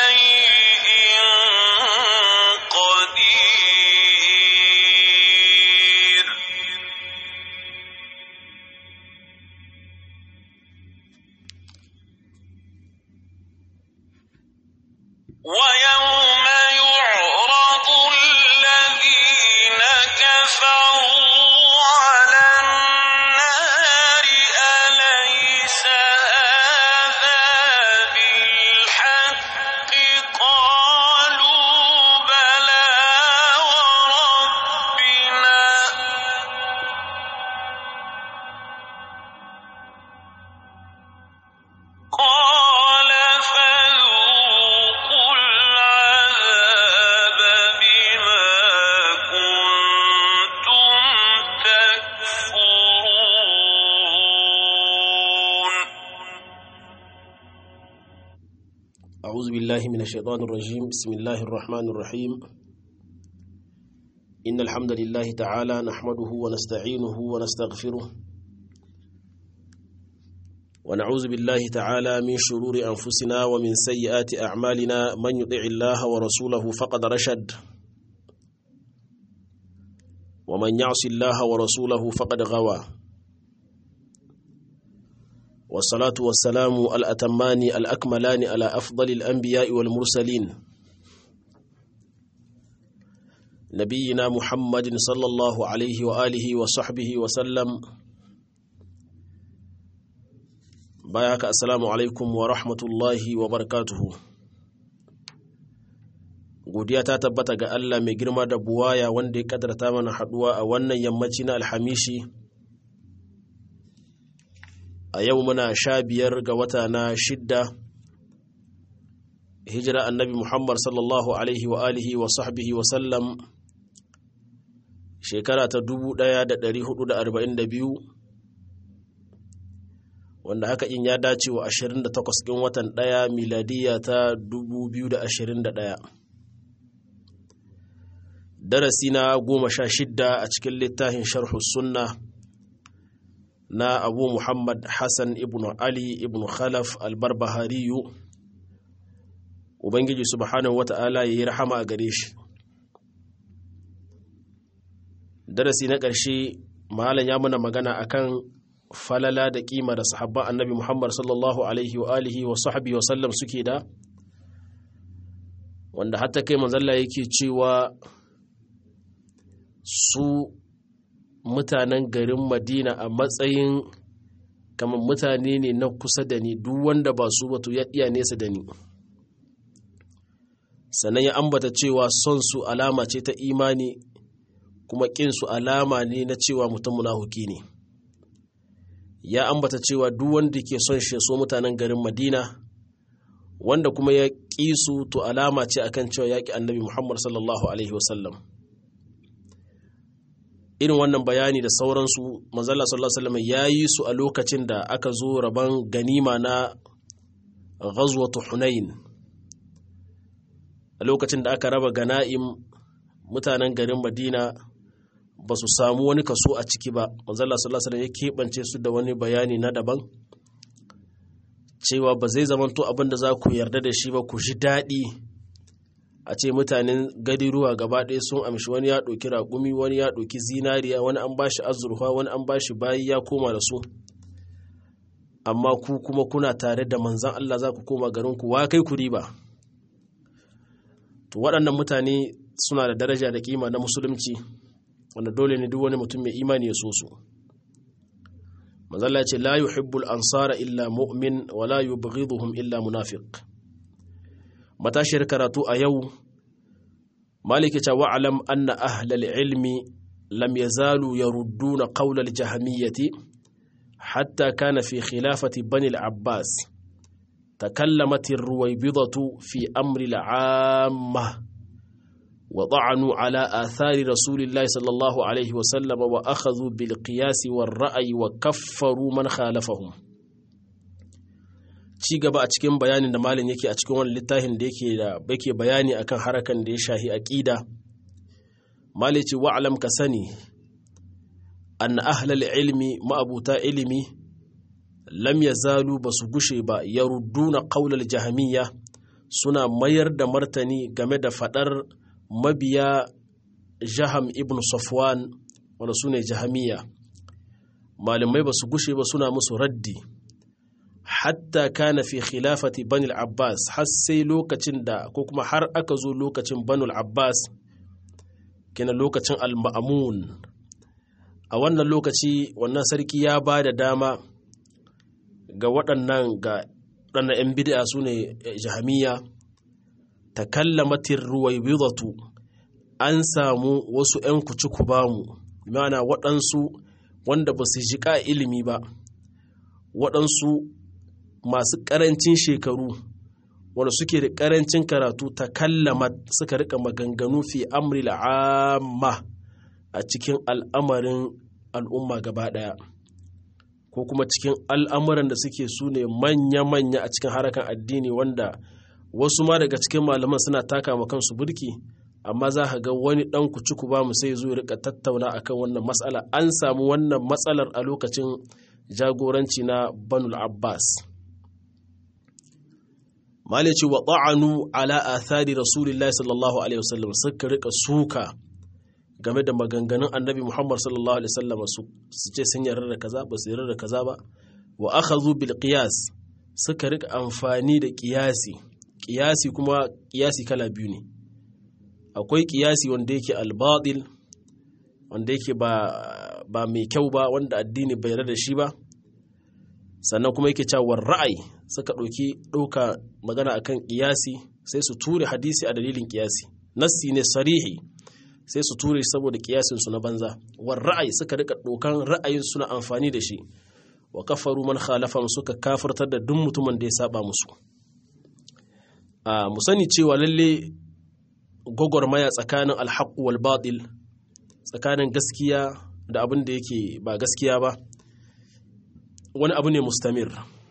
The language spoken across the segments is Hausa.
شيء قدير ويوم يعرض الذين كفروا على النار أليس هذا بالحق قالوا بلى وربنا قال فذوقوا العذاب بما كنتم تكفرون أعوذ بالله من الشيطان الرجيم بسم الله الرحمن الرحيم إن الحمد لله تعالى نحمده ونستعينه ونستغفره ونعوذ بالله تعالى من شرور أنفسنا ومن سيئات أعمالنا من يطع الله ورسوله فقد رشد ومن يعص الله ورسوله فقد غوى والصلاة والسلام الأتمان الأكملان على أفضل الأنبياء والمرسلين نبينا محمد صلى الله عليه وآله وصحبه وسلم باياك السلام عليكم ورحمة الله وبركاته godiya ta tabbata ga Allah mai girma da buwaya wanda ya kadarta mana haduwa a wannan yammaci na alhamishi a yau muna sha biyar ga wata na shidda hijira annabi muhammad sallallahu alaihi wa alihi wa sahbihi wa sallam shekara ta 1442 wanda haka in ya dace wa 28 ɗin watan ɗaya miladiya ta 2021 darasi na goma sha shidda a cikin littafin sharhu sunna na abu muhammad hassan ibn ali ibn khalaf albarbahariyu ubangiji subhanahu wata'ala ya yi rahama a gare shi darasi na ƙarshe malam ya muna magana akan falala da kima da sahabban annabi muhammad sallallahu alaihi wa alihi wa sahbihi wa sallam suke da wanda hatta kai manzalla yake cewa su mutanen garin madina a matsayin kamar mutane ne na kusa da ni duk wanda ba su wato ya iya nesa da ni sannan ya ambata cewa son su alama ce ta imani kuma ƙin su alama ne na cewa mutum munafuki ne ya ambata cewa duk wanda ke son shi so mutanen garin madina wanda kuma ya ƙi su to alama ce akan cewa ya ƙi annabi muhammad sallallahu alaihi wasallam irin wannan bayani da sauransu manzala sallallahu alaihi wasallam ya yi su a lokacin da aka zo rabon ganima na ghazwatu hunain a lokacin da aka raba gana'im mutanen garin madina ba su samu wani kaso a ciki ba manzala sallallahu alaihi wasallam ya keɓance su da wani bayani na daban cewa ba zai zamanto abin da za ku yarda da shi ba ku ji daɗi a ce mutanen gadiruwa gaba ɗaya sun amshi wani ya ɗauki raƙumi wani ya ɗauki zinariya wani an ba shi azurfa wani an ba shi bayi ya koma da su amma ku kuma kuna tare da manzan Allah za ku koma garinku wa kai ku riba to waɗannan mutane suna da daraja da kima na musulunci wanda dole ne duk wani mutum mai imani ya so su manzalla ce la yuhibbul ansara illa mu'min wa la yubghiduhum illa munafiq matashiyar karatu a yau maliki ce wa'alam anna ahlal ilmi lam yazalu yarudduna qawlal jahmiyyati hatta kana fi khilafati bani al-abbas تكلمت الرويبضة في أمر العامة وطعنوا على آثار رسول الله صلى الله عليه وسلم وأخذوا بالقياس والرأي وكفروا من خالفهم ci gaba a cikin bayanin da malin yake a cikin wani littafin da yake da yake bayani akan harakan da ya shahi aqida malici wa'lam ka sani an ahlal ilmi ma'abuta ilimi lam yazalu basu gushe ba yarudduna qaulal jahmiyya suna mayar da martani game da fadar mabiya jaham ibn safwan wanda su ne jahamiya malamai ba su gushe ba suna musu raddi hatta kana fi khilafati bani abbas har sai lokacin da ko kuma har aka zo lokacin banu abbas kina lokacin al-ma'amun a wannan lokaci wannan sarki ya ba da dama ga waɗannan ga waɗannan 'yan bid'a su ne jahamiya ta kallamatin ruwaibidatu an samu wasu 'yan kuci ku bamu mana waɗansu wanda ba su jiƙa ilimi ba waɗansu masu ƙarancin shekaru wanda suke da ƙarancin karatu ta kallama suka rika maganganu fi amri amma a cikin al'amarin al'umma gaba ɗaya ko kuma cikin al'amuran da suke su ne manya-manya a cikin harakan addini wanda wasu ma daga cikin malaman suna taka ma kansu burki amma za ka ga wani ɗan kuci ba mu sai zo rika tattauna akan wannan matsala an samu wannan matsalar a lokacin jagoranci na banul abbas malici wa ta'anu ala athari rasulillahi sallallahu alaihi wasallam suka rika suka game da maganganun annabi muhammad sallallahu alaihi wasallam su ce sun yarda da kaza ba su yarda da kaza ba wa akhadhu bil qiyas suka rika amfani da qiyasi qiyasi kuma qiyasi kala biyu ne akwai qiyasi wanda yake al-batil wanda yake ba ba mai kyau ba wanda addini bai yarda da shi ba sannan kuma yake cewa ra'ayi suka ɗauki ɗauka magana akan ƙiyasi sai su ture hadisi a dalilin ƙiyasi nassi ne sarihi sai su ture saboda ƙiyasin su na banza war ra'ayi suka rika ɗaukan ra'ayin suna amfani da shi wa kafaru man khalafam suka kafirtar da duk mutumin da ya saba musu a mu sani cewa lalle gwagwarmaya tsakanin alhaq wal batil tsakanin gaskiya da abin da yake ba gaskiya ba wani abu ne mustamir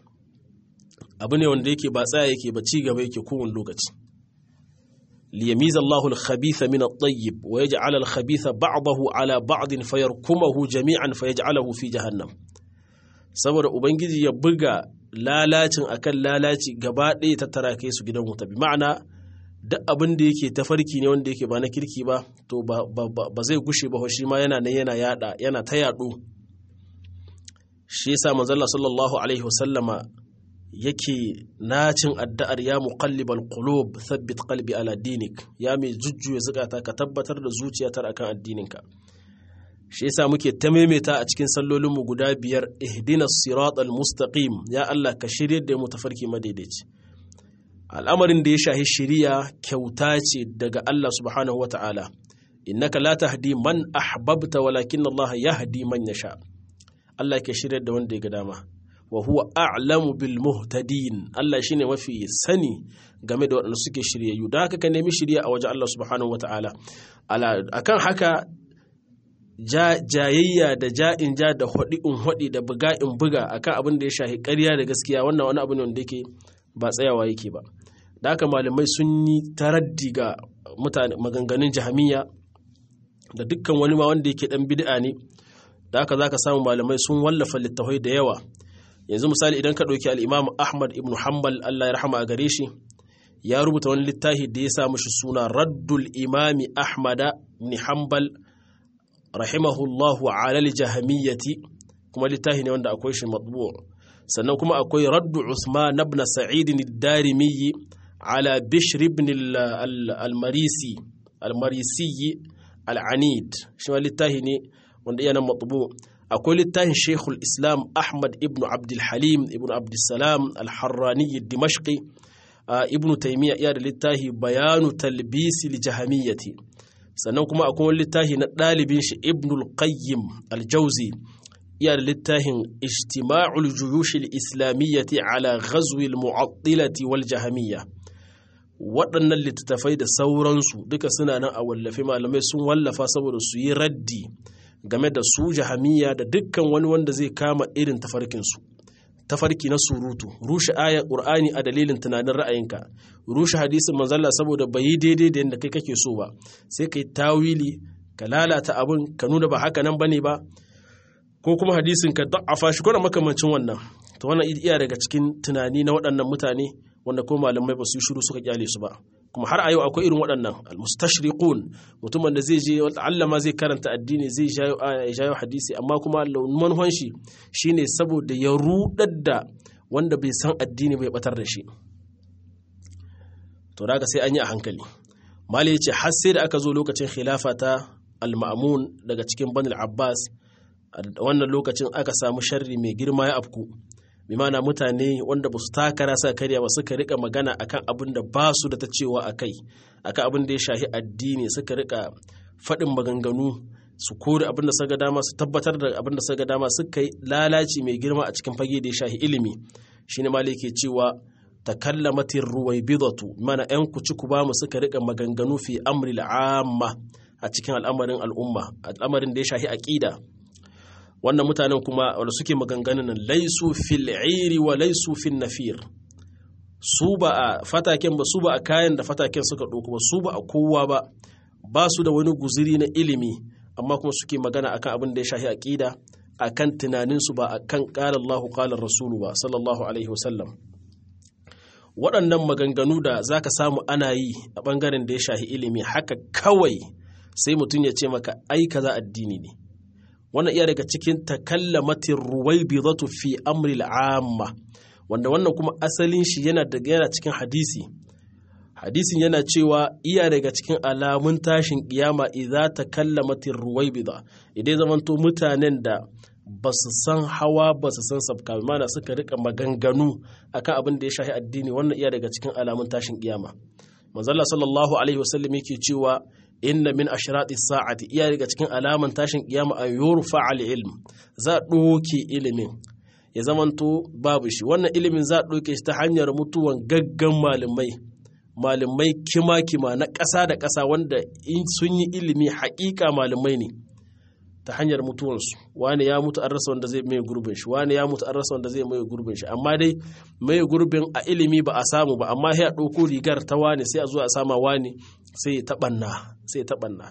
abu ne wanda yake ba tsaya yake ba ci gaba yake kowane lokaci liyamiza Allahu al-khabitha min at-tayyib wa yaj'al al-khabitha ba'dahu ala ba'din fayarkumahu jami'an fayaj'alahu fi jahannam saboda ubangiji ya buga lalacin akan lalaci gaba ɗaya ta tara kai su gidan wuta bi ma'ana duk abin da yake tafarki ne wanda yake ba na kirki ba to ba zai gushe ba shi ma yana nan yana yada yana ta yaɗo shi yasa manzalla sallallahu alaihi wasallama yake nacin addu'ar ya muqallibal qulub thabbit qalbi ala dinik ya mai jujjuya zukata ka tabbatar da zuciyata akan addininka shi yasa muke ta maimaita a cikin sallolin mu guda biyar ihdinas siratal mustaqim ya Allah ka shirye da mu tafarki madaidaici al'amarin da ya shahi shiriya kyauta ce daga Allah subhanahu wata'ala innaka la tahdi man ahbabta walakin Allah yahdi man yasha Allah ke shirya da wanda ya ga dama wa huwa a'lamu bil muhtadin Allah shine mafi sani game da waɗanda suke shiryayyu da haka ka nemi shirya a wajen Allah subhanahu wata'ala akan haka jayayya da ja'in ja da hudi in hudi da buga in buga akan abin da ya shahi ƙarya da gaskiya wannan wani abu ne wanda yake ba tsayawa yake ba da haka malamai sun yi taraddi ga mutane maganganun jahamiya da dukkan wani ma wanda yake dan bid'a ne da haka za ka samu malamai sun wallafa littafai da yawa yanzu misali idan ka ɗauki al'imam ahmad ibn hanbal allah ya rahama a gare shi ya rubuta wani littafi da ya sa mashi suna raddul imami ahmada ibn hanbal rahimahullahu alal jahamiyyati kuma littafi ne wanda akwai shi matbu sannan kuma akwai raddu usman ibn sa'id ad-darimi ala bishr ibn al-marisi al-marisi al-anid shi littafi ne wanda iya nan matsubu akwai littafin shekul islam ahmad ibn abdulhalim ibn abdulsalam alharrani dimashqi ibn taimiyya iya da littafi bayanu talbisi jahamiyyati sannan kuma akwai wani littafi na ɗalibin shi ibn al-qayyim al-jauzi iya da littafin ijtima'ul juyush islamiyyati ala ghazwi al-mu'attilati wal jahamiyya waɗannan littattafai da sauransu duka suna nan a wallafe malamai sun wallafa saboda su yi raddi game da su jahamiya da dukkan wani wanda zai kama irin tafarkinsu tafarki na surutu rushe ayar ƙur'ani a dalilin tunanin ra'ayinka rushe hadisin manzalla saboda bai yi daidai da yadda kai kake so ba sai kai tawili ka lalata abin ka nuna ba haka nan bane ba ko kuma hadisin ka da'afa shi ko makamancin wannan to wannan iya daga cikin tunani na waɗannan mutane wanda ko malamai ba su yi shiru suka kyale su ba kuma har a yau akwai irin waɗannan almustashriqun mutumin da zai je Allah ma zai karanta addini zai jayo hadisi amma kuma manhon shi shine saboda ya rudar da wanda bai san addini bai batar da shi to daga sai an yi a hankali mali yace har sai da aka zo lokacin khilafa ta al-ma'mun daga cikin banil abbas wannan lokacin aka samu sharri mai girma ya afku bi mana mutane wanda ba su takara sa karya ba suka rika magana akan abin da ba su da ta cewa a kai akan abin da ya shahi addini suka rika faɗin maganganu su kore abin da suka dama su tabbatar da abin da suka dama suka yi lalaci mai girma a cikin fage da ya shahi ilimi shine malai ke cewa takallamatir ruwaibidatu mana yan kuci ku bamu suka rika maganganu fi amri al'amma a cikin al'amarin al'umma al'amarin da ya shahi aqida wannan mutanen kuma wanda suke maganganun nan laisu fil iri wa laisu fil nafir su ba a fataken ba su ba a kayan da fataken suka ɗauko ba su ba a kowa ba ba su da wani guziri na ilimi amma kuma suke magana akan abin da ya shahi aqida akan tunaninsu ba akan qala Allahu qala Rasulu ba sallallahu alaihi wasallam waɗannan maganganu da zaka samu ana yi a ɓangaren da ya shahi ilimi haka kawai sai mutum ya ce maka ai kaza addini ne wannan iya daga cikin takallamatin ruwaibidatu fi amri al'amma wanda wannan kuma asalin shi yana daga yana cikin hadisi hadisin yana cewa iya daga cikin alamun tashin kiyama idza takallamatir ruwaibida idan zamanto mutanen da ba su san hawa ba su san sabka mana suka rika maganganu akan abin da ya shahi addini wannan iya daga cikin alamun tashin kiyama manzalla sallallahu alaihi wasallam yake cewa inna min ashrati sa'ati iya daga cikin alaman tashin kiyama an yurfa al ilm za doke ilimin ya zamanto babu shi wannan ilimin za doke shi ta hanyar mutuwan gaggan malamai malamai kima-kima na ƙasa da ƙasa wanda in sun yi ilimi haƙiƙa malamai ne ta hanyar mutuwansu wani ya mutu an rasa wanda zai mai gurbin shi wani ya mutu an rasa wanda zai mai gurbin shi amma dai mai gurbin a ilimi ba a samu ba amma ya ɗauko rigar ta wani sai a zo a sama wani sai ya taɓanna sai ya taɓanna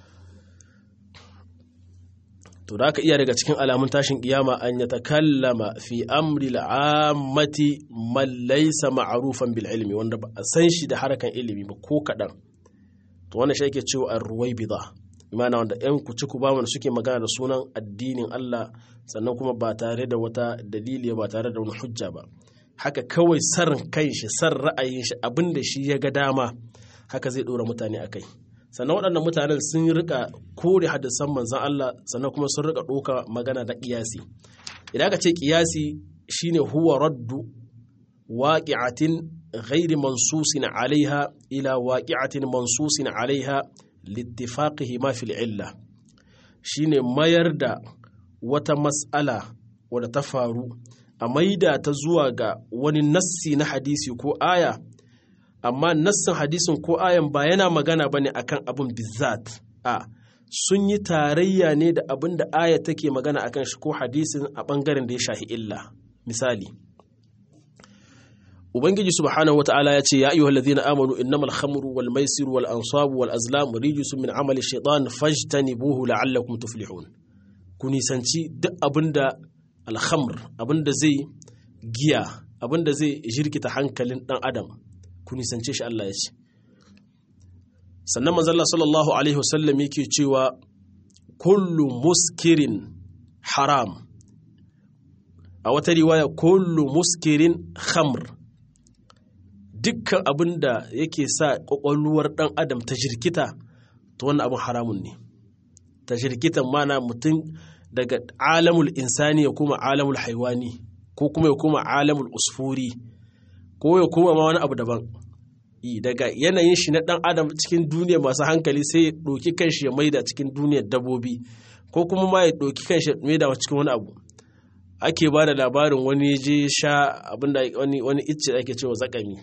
to da aka iya daga cikin alamun tashin kiyama an ya takallama fi amri al'ammati man laysa ma'rufan bil ilmi wanda ba a san shi da harakan ilimi ba ko kaɗan to wannan shi ake cewa ar-ruwaybida imana wanda yan kuci ku ba wanda suke magana da sunan addinin Allah sannan kuma ba tare da wata dalili ba tare da wani hujja ba haka kawai san kan shi san ra'ayin shi abin da shi ya ga dama haka zai ɗora mutane a kai sannan waɗannan mutanen sun rika kore hadisan manzan Allah sannan kuma sun rika ɗoka magana da ƙiyasi idan aka ce ƙiyasi shine huwa raddu waqi'atin ghairi mansusin alaiha ila waqi'atin mansusin alaiha littifaqihi ma fil illa shine mayar da wata mas'ala wadda ta faru a maida ta zuwa ga wani nassi na hadisi ko aya amma nassin hadisin ko ayan ba yana magana ba ne akan abin bizzat a sun yi tarayya ne da abin da aya take magana akan shi ko hadisin a ɓangaren da ya shahi illa misali ubangiji subhanahu wata'ala ya ce ya ayyuhal ladhina amanu innamal khamru wal maisiru wal ansabu wal azlam rijsun min amali shaitan fajtanibuhu la'allakum tuflihun ku nisanci duk abinda al khamr abinda zai giya abinda zai jirkita hankalin dan adam ku nisance shi Allah ya ce sannan manzalla sallallahu alaihi wasallam yake cewa kullu muskirin haram a wata riwaya kullu muskirin khamr dukkan abin da yake sa ƙwaƙwalwar ɗan adam ta jirkita ta wannan abin haramun ne ta jirkitan mana mutum daga alamul insani ya kuma alamul haiwani ko kuma ya kuma alamul usfuri ko ya kuma ma wani abu daban daga yanayin shi na ɗan adam cikin duniya masu hankali sai ya ɗauki kanshi ya maida cikin duniyar dabobi ko kuma ma ya ɗauki kanshi ya maida cikin wani abu ake ba da labarin wani je sha abinda wani icce ake cewa zakami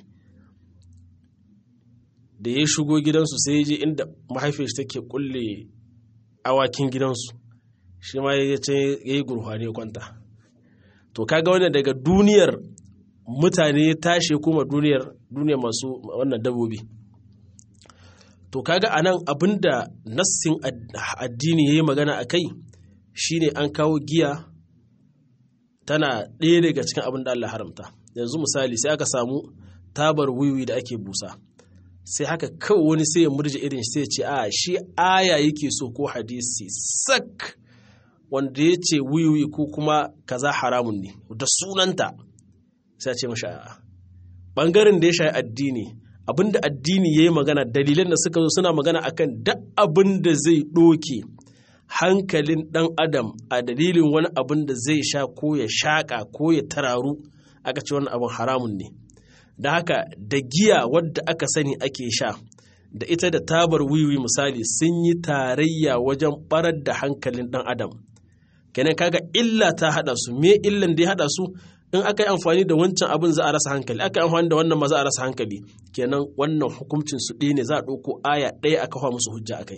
da ya shigo gidansu sai je inda mahaifiyar shi take kulle awakin gidansu shi ma ya ce ya yi gurfane kwanta to kaga wannan daga duniyar mutane ya tashi kuma duniyar duniyar masu wannan dabobi to kaga anan abinda nassin addini ya yi magana a kai shine an kawo giya tana ɗaya daga cikin abin da Allah haramta yanzu misali sai aka samu tabar wiwi da ake busa sai haka kawai wani sai ya murje irin sai ya ce a shi aya yake so ko hadisi sak wanda ya ce wiwi ko kuma kaza haramun ne da sunanta sai ya ce mashi a'a bangaren da ya shayi addini abinda addini ya yi magana dalilan da suka zo suna magana akan duk abin da zai ɗoke hankalin ɗan adam a dalilin wani abin da zai sha ko ya shaƙa ko ya tararu aka ce wani abin haramun ne da haka da giya wadda aka sani ake sha da ita da tabar wiwi misali sun yi tarayya wajen barar da hankalin ɗan adam kenan kaga illa ta haɗa su me illan da ya haɗa su in aka yi amfani da wancan abin za a rasa hankali aka yi amfani da wannan ma za a rasa hankali kenan wannan hukuncin su ɗaya ne za a ɗauko aya ɗaya a kafa musu hujja akai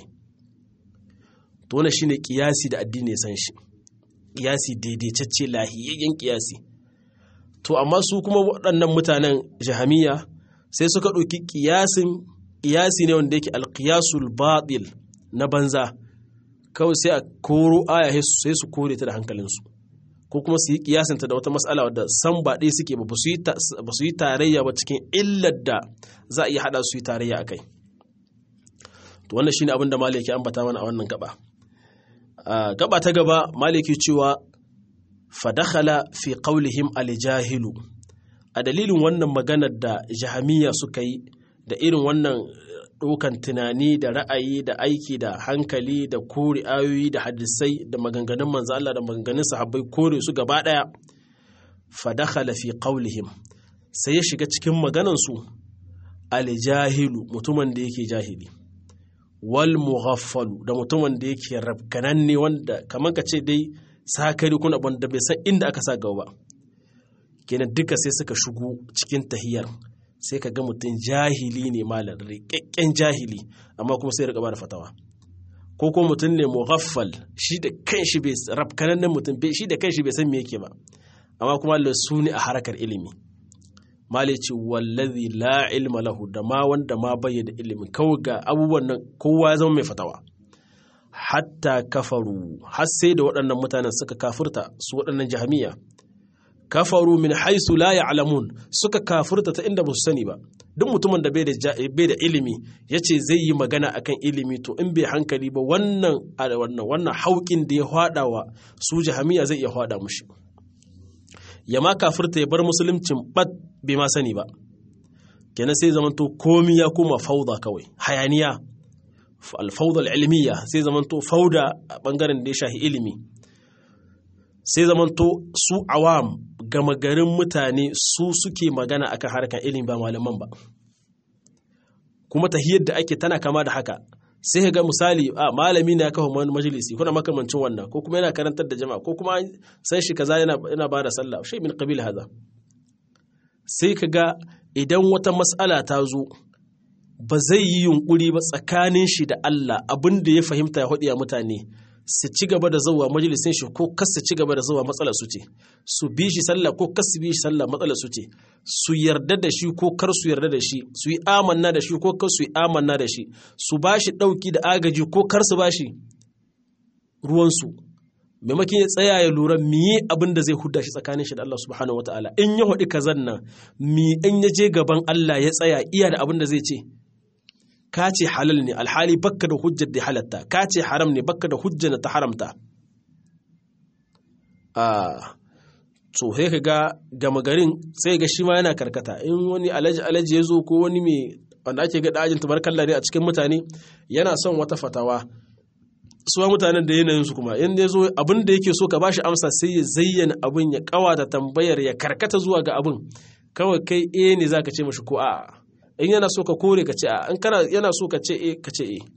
to wannan shine kiyasi da addini ya san shi kiyasi daidaitacce lahiyayyen kiyasi to amma su kuma waɗannan mutanen jahamiya sai suka ɗauki kiyasin kiyasi ne wanda yake alqiyasul batil na banza kawai sai a koro aya sai su kore ta da hankalinsu ko kuma su yi kiyasinta da wata matsala wadda san ba ɗaya suke ba ba su yi tarayya ba cikin illar da za a iya haɗa su yi tarayya a kai to wannan shine abin da maliki ambata mana a wannan gaba gaba ta gaba maliki cewa fadakhala fi qawlihim aljahilu a dalilin wannan maganar da jahamiya suka yi da irin wannan ɗaukan tunani da ra'ayi da aiki da hankali da kore ayoyi da hadisai da maganganun manzo Allah da maganganun sahabbai kore su gaba ɗaya fadakhala fi qawlihim sai ya shiga cikin maganan su aljahilu mutumin da yake jahili wal mughaffalu da mutumin da yake rabkananne wanda kamar ka ce dai sakari kuna wanda bai san inda aka sa gaba ba kenan duka sai suka shigo cikin tahiyar sai ka ga mutum jahili ne malam riƙaƙƙen jahili amma kuma sai riƙa da fatawa ko kuma mutum ne mughaffal shi da kanshi bai rafkanannen mutum shi da kanshi bai san me yake ba amma kuma Allah su ne a harkar ilimi malici wallazi la ilma lahu da ma wanda ma bai da ilimi kawai ga abubuwan nan kowa ya zama mai fatawa hatta kafaru har sai da waɗannan mutanen suka kafurta su waɗannan jahamiya kafaru min haisu la ya'lamun suka kafurta ta inda ba su sani ba duk mutumin da bai da ilimi yace zai yi magana akan ilimi to in bai hankali ba wannan wannan wannan haukin da ya hwada wa su jahamiya zai iya hwada mushi ya ma kafurta ya bar musuluncin bat bai ma sani ba kenan sai zamanto komi ya koma fauda kawai hayaniya alfauda ilmiya sai zamanto fauda a bangaren da ya shahi ilimi sai zamanto su awam gama garin mutane su suke magana akan harkar ilimi ba malaman ba kuma tahiyar da ake tana kama da haka sai ga misali a malami na kafa wani majalisi kuna makamancin wannan ko kuma yana karantar da jama'a ko kuma san shi kaza yana yana bada sallah shi min qabil haza sai ka ga idan wata mas'ala ta zo ba zai yi yunkuri ba tsakanin shi da Allah abin da ya fahimta ya hudiya mutane su ci gaba da zuwa majalisin shi ko kas su ci gaba da zuwa matsalar su ce su bi shi sallah ko kas su bi shi sallah matsalar su ce su yarda da shi ko kar su yarda da shi su yi amanna da shi ko kar su yi amanna da shi su ba shi ɗauki da agaji ko kar su ba shi ruwansu maimakon ya tsaya ya lura miye abin da zai hudda shi tsakanin shi da Allah subhanahu wataala in ya haɗi kazan nan mi in ya je gaban Allah ya tsaya iya da abin da zai ce ka ce halal ne alhali bakka da hujjar da halatta ka ce haram ne bakka da hujjar da ta haramta to sai ka ga gama garin sai ga shi ma yana karkata in wani alaji alaji ya zo ko wani mai wanda ake ga dajin tabarkalla ne a cikin mutane yana son wata fatawa suwa mutanen da yanayin su kuma in ya zo abin da yake so ka bashi amsa sai ya zayyana abin ya kawata tambayar ya karkata zuwa ga abin kawai kai eh ne zaka ce mashi ko a'a in yana so ka kore ka ce a in kana yana so ka ce e ka ce e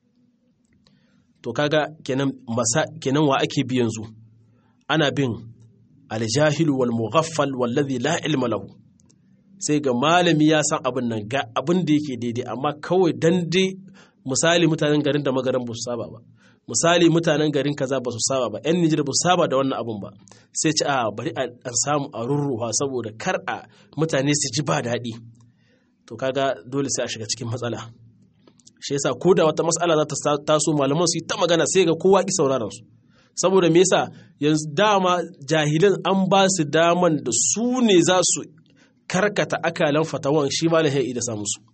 to kaga kenan masa kenan wa ake bi yanzu ana bin aljahilu wal mughaffal wallazi la ilma lahu sai ga malami ya san abin nan ga abin da yake daidai amma kawai dan dai misali mutanen garin da magaran ba su saba ba misali mutanen garin kaza ba su saba ba yan Nijar ba su saba da wannan abin ba sai ci a bari a samu a rurruwa saboda kar a mutane su ji ba daɗi to kaga dole sai a shiga cikin matsala shi yasa ko da wata matsala za ta taso malaman su yi ta magana sai ga kowa ki sauraron su saboda me yasa yanzu dama jahilan an ba su daman da su ne za su karkata akalan fatawan shi malam sai da samu su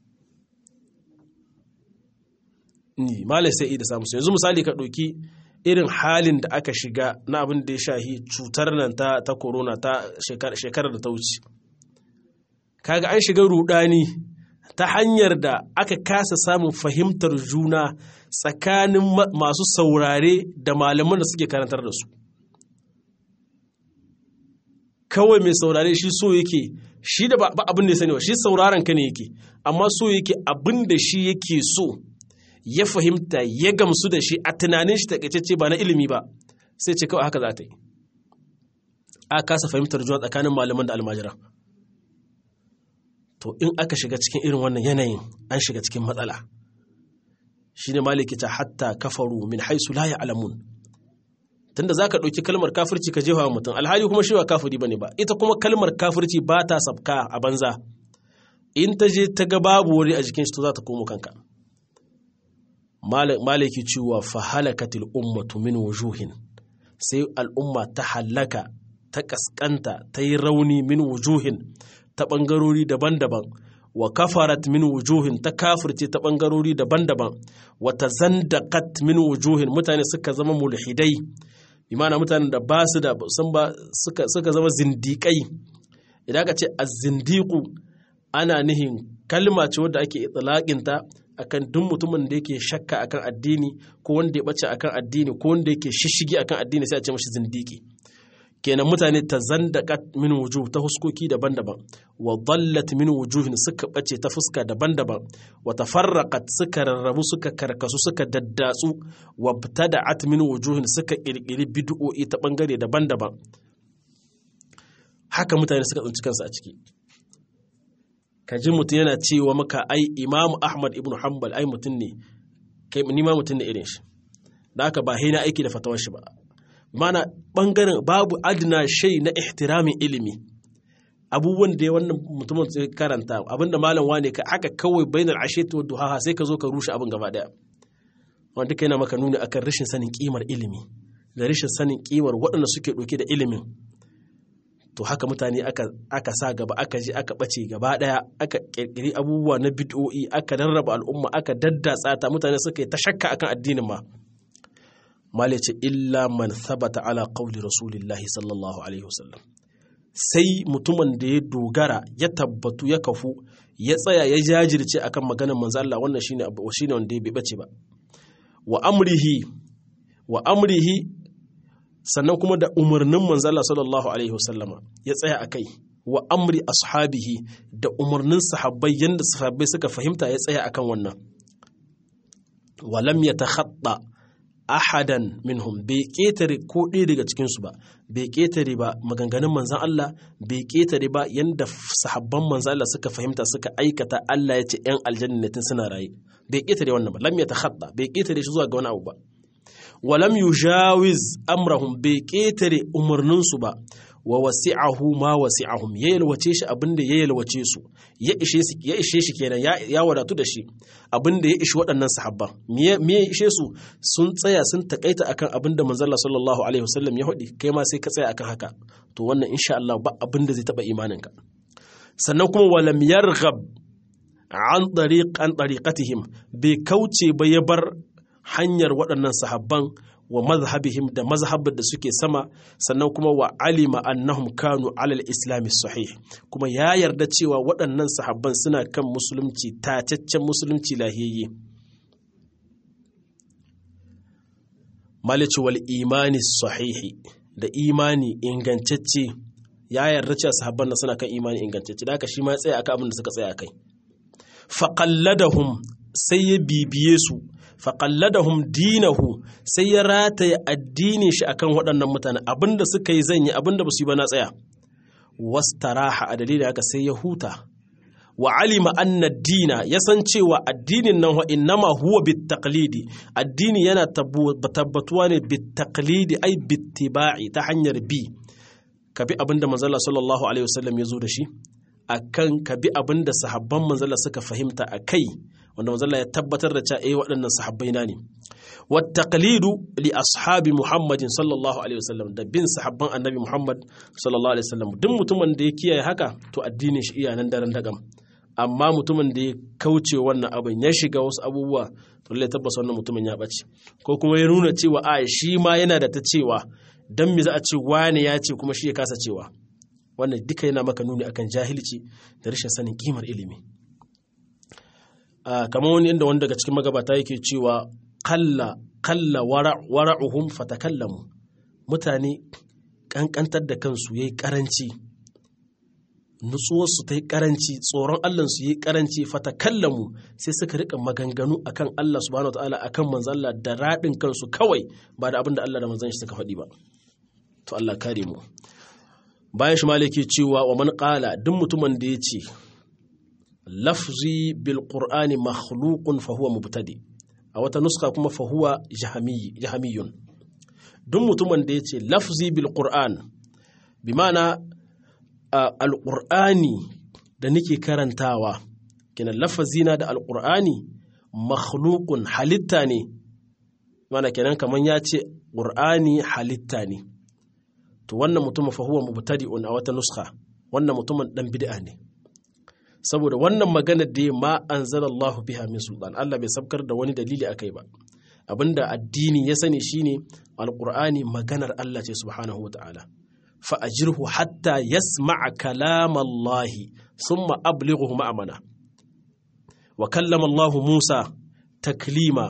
ni malam sai da samu su yanzu misali ka ɗauki irin halin da aka shiga na abin da ya shahi cutar nan ta ta corona ta shekarar da ta wuce kaga an shiga rudani ta hanyar da aka kasa samun fahimtar juna tsakanin masu saurare da malaman da suke karantar da su kawai mai saurare shi so yake shi da ba abin da ya sani ba shi sauraron ka ne yake amma so yake abin da shi yake so ya fahimta ya gamsu da shi a tunanin shi takaitacce ba na ilimi ba sai ce kawai haka za ta yi a kasa fahimtar juna tsakanin malaman da almajira to in aka shiga cikin irin wannan yanayin an shiga cikin matsala shi ne maliki ta hatta kafaru min haisu la alamun tunda za ka ɗauki kalmar kafirci ka jefa mutum alhali kuma shi ba kafiri ba ne ba ita kuma kalmar kafirci ba ta sabka a banza in ta je ta ga babu wuri a jikin shi to za ta komo kanka maliki cewa fa halakatil ummatu min wujuhin sai al'umma ta halaka ta kaskanta ta yi rauni min wujuhin ta ɓangarori daban-daban wa kafarat min wujuhin ta kafirce ta ɓangarori daban-daban wa ta zandakat min wujuhin mutane suka zama mulhidai imana mutanen da ba su da sun ba suka zama zindiƙai idan ka ce az-zindiqu ana nihin kalma ce wadda ake itsalaƙinta akan duk mutumin da yake shakka akan addini ko wanda ya bace akan addini ko wanda yake shishigi akan addini sai a ce mashi zindiki kenan mutane ta zandaqat min wujuh ta huskoki daban-daban wa dallat min wujuhin suka bace ta fuska daban-daban wa tafarraqat suka rarrabu suka karkasu suka daddatsu wa btada'at min wujuhin suka kirkiri bid'o'i ta bangare daban-daban haka mutane suka tsinci kansu a ciki ka ji mutum yana cewa maka ai imamu ahmad ibn hanbal ai mutum ne kai ni ma mutum ne irin shi da haka ba na aiki da fatawar shi ba mana bangaren babu adina shai na ihtiramin ilimi abubuwan da wannan mutumin zai karanta abinda malam wane ka haka kawai bainar asheti wadda duha sai ka zo ka rushe abin gaba daya wanda duka yana maka nuni akan rashin sanin kimar ilimi da rashin sanin kimar waɗanda suke ɗauke da ilimin to haka mutane aka, aka sa gaba aka je aka ɓace gaba ɗaya aka ƙirƙiri abubuwa na bid'o'i aka rarraba al'umma aka daddatsa ta mutane suka yi ta shakka akan addinin ma mala ce illa man thabata ala qawli rasulillahi sallallahu alaihi wasallam sai mutumin da ya dogara ya tabbatu ya kafu ya tsaya ya jajirce akan maganar manzo Allah wannan shine shine wanda bai bace ba wa amrihi wa amrihi sannan kuma da umarnin manzala sallallahu alaihi wasallama ya tsaya a kai wa amri ashabihi da umarnin sahabbai yadda sahabbai suka fahimta ya tsaya akan wannan walam ya ta ahadan minhum bai ƙetare ko ɗaya daga cikinsu ba bai ƙetare ba maganganun manzan Allah bai ƙetare ba yadda sahabban manzan Allah suka fahimta suka aikata Allah ya ce ‘yan aljanna ne tun suna raye bai ƙetare wannan ba lam ya ta bai ƙetare shi zuwa ga wani abu ba walam yujawiz amrahum bai ƙetare umarninsu ba wa wasi'ahu ma wasi'ahum ya yalwace shi abinda ya yalwace su ya ishe shi ya ishe shi kenan ya wadatu da shi abinda ya ishi waɗannan sahabban me ya ishe su sun tsaya sun takaita akan abinda manzon Allah sallallahu alaihi wasallam ya hudi kai ma sai ka tsaya akan haka to wannan insha Allah ba abinda zai taba imaninka sannan kuma walam yarghab an tariq an tariqatihim bai kauce ba ya bar hanyar waɗannan sahabban wa mazhabihim da mazhabin da suke sama sannan kuma wa alima annahum kanu alal islami sahih kuma ya yarda cewa waɗannan sahabban suna kan musulunci tacaccen musulunci lahiyayye malici wal imani sahihi da imani ingantacce ya yarda cewa sahabban nan suna kan imani ingantacce da haka shi ma ya tsaya akan abin da suka tsaya akai faqalladahum sai ya bibiye su faƙalladahum dinahu sai ya rataye addinin shi akan waɗannan mutane abinda suka yi zan yi abinda ba su yi ba na tsaya wastaraha a dalilin haka sai ya huta wa alima anna dina ya san cewa addinin nan wa innama huwa bitaqlidi addini yana tabbatuwa ne bitaqlidi ai bittiba'i ta hanyar bi ka bi abinda manzala sallallahu alaihi wasallam ya zo da shi akan ka bi abinda sahabban manzala suka fahimta a kai wanda manzalla ya tabbatar da cewa eh waɗannan sahabbai na ne wat taqlidu li ashabi muhammadin sallallahu alaihi wasallam da bin sahabban annabi muhammad sallallahu alaihi wasallam duk mutumin da ya kiyaye haka to addinin shi iya nan daren dagam amma mutumin da ya kauce wannan abin ya shiga wasu abubuwa to lallai tabbas wannan mutumin ya ɓace ko kuma ya nuna cewa a shi ma yana da ta cewa dan me za a ce wane ya ce kuma shi ya kasa cewa wannan duka yana maka nuni akan jahilci da rashin sanin kimar ilimi kamar wani inda wani daga cikin magabata yake cewa kalla kalla wara'uhum fatakallamu mutane kankantar da kansu yayi karanci nutsuwarsu ta yi karanci tsoron allansu yi karanci fatakallamu sai suka rika maganganu akan Allah subhanahu wa ta'ala akan manzon Allah da raɗin kansu kawai ba da abin da Allah da manzon shi suka faɗi ba to Allah kare mu bayan shi malaki cewa wa man qala duk mutumin da ya ce lafzi bil qur'ani makhluqun fa huwa mubtadi a wata nuska kuma fa huwa jahamiyun duk mutumin da ya ce lafzi bil qur'an bi ma'ana alƙur'ani da nake karantawa kenan lafazina da alƙur'ani makhlukun halitta ne mana kenan kamar ya ce ƙur'ani halitta ne to wannan mutumin fahuwa mubtadi'un a wata nuska wannan mutumin dan bid'a ne saboda wannan magana da ma anzalallahu biha min sultan Allah bai sabkar da wani dalili akai ba abinda addini ya sani shine alƙur'ani maganar Allah ce subhanahu wa ta'ala فأجره حتى يسمع كلام الله ثم أبلغه مأمنا وكلم الله موسى تكليما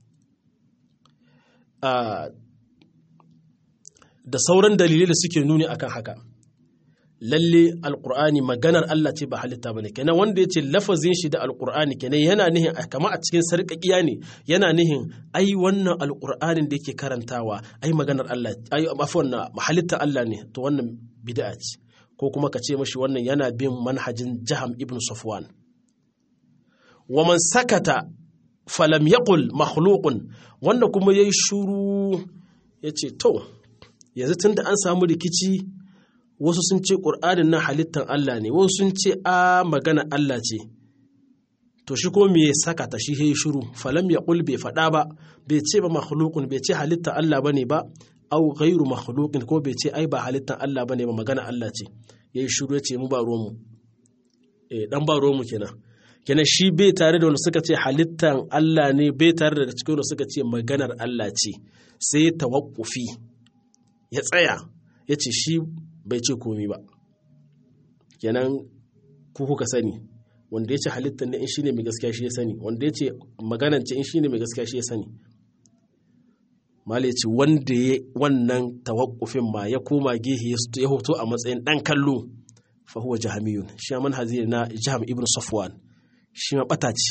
da sauran dalilai da suke nuni akan haka lalle alkur'ani maganar Allah ce ba halitta bane kenan wanda ya ce lafazin shi da alkur'ani kenan yana nihin kama a cikin sarƙaƙiya ne yana nihin ai wannan alkur'anin da yake karantawa ai maganar Allah ai afwan halitta Allah ne to wannan bid'a ce ko kuma ka ce mashi wannan yana bin manhajin Jaham ibn Safwan wa man sakata falam yaqul makhluqun wanda kuma yayi shuru yace to yanzu tunda an samu rikici wasu sun ce ƙur'anin na halittar Allah ne wasu sun ce a magana Allah ce to shi ko me saka ta shi yayi shiru falam ya qul bai faɗa ba bai ce ba makhluqun bai ce halittar Allah bane ba au ghairu makhluqin ko bai ce ai ba halittar Allah bane ba magana Allah ce yayi shiru ya ce mu ba ruwan mu eh dan ba ruwan mu kenan kenan shi bai tare da wanda suka ce halittar Allah ne bai tare da cikin wanda suka ce maganar Allah ce sai tawaqqufi ya tsaya ya ce shi bai ce komi ba kenan ku kuka sani wanda ya ce halittar ne in shine mai gaskiya shi ya sani wanda ya ce maganance in shine mai gaskiya shi ya sani mala ce wanda ya wannan tawakkufin ma ya koma gehe ya hoto a matsayin dan kallo fa huwa jahamiyun shi man hazir na jaham ibn safwan shi ma bata ce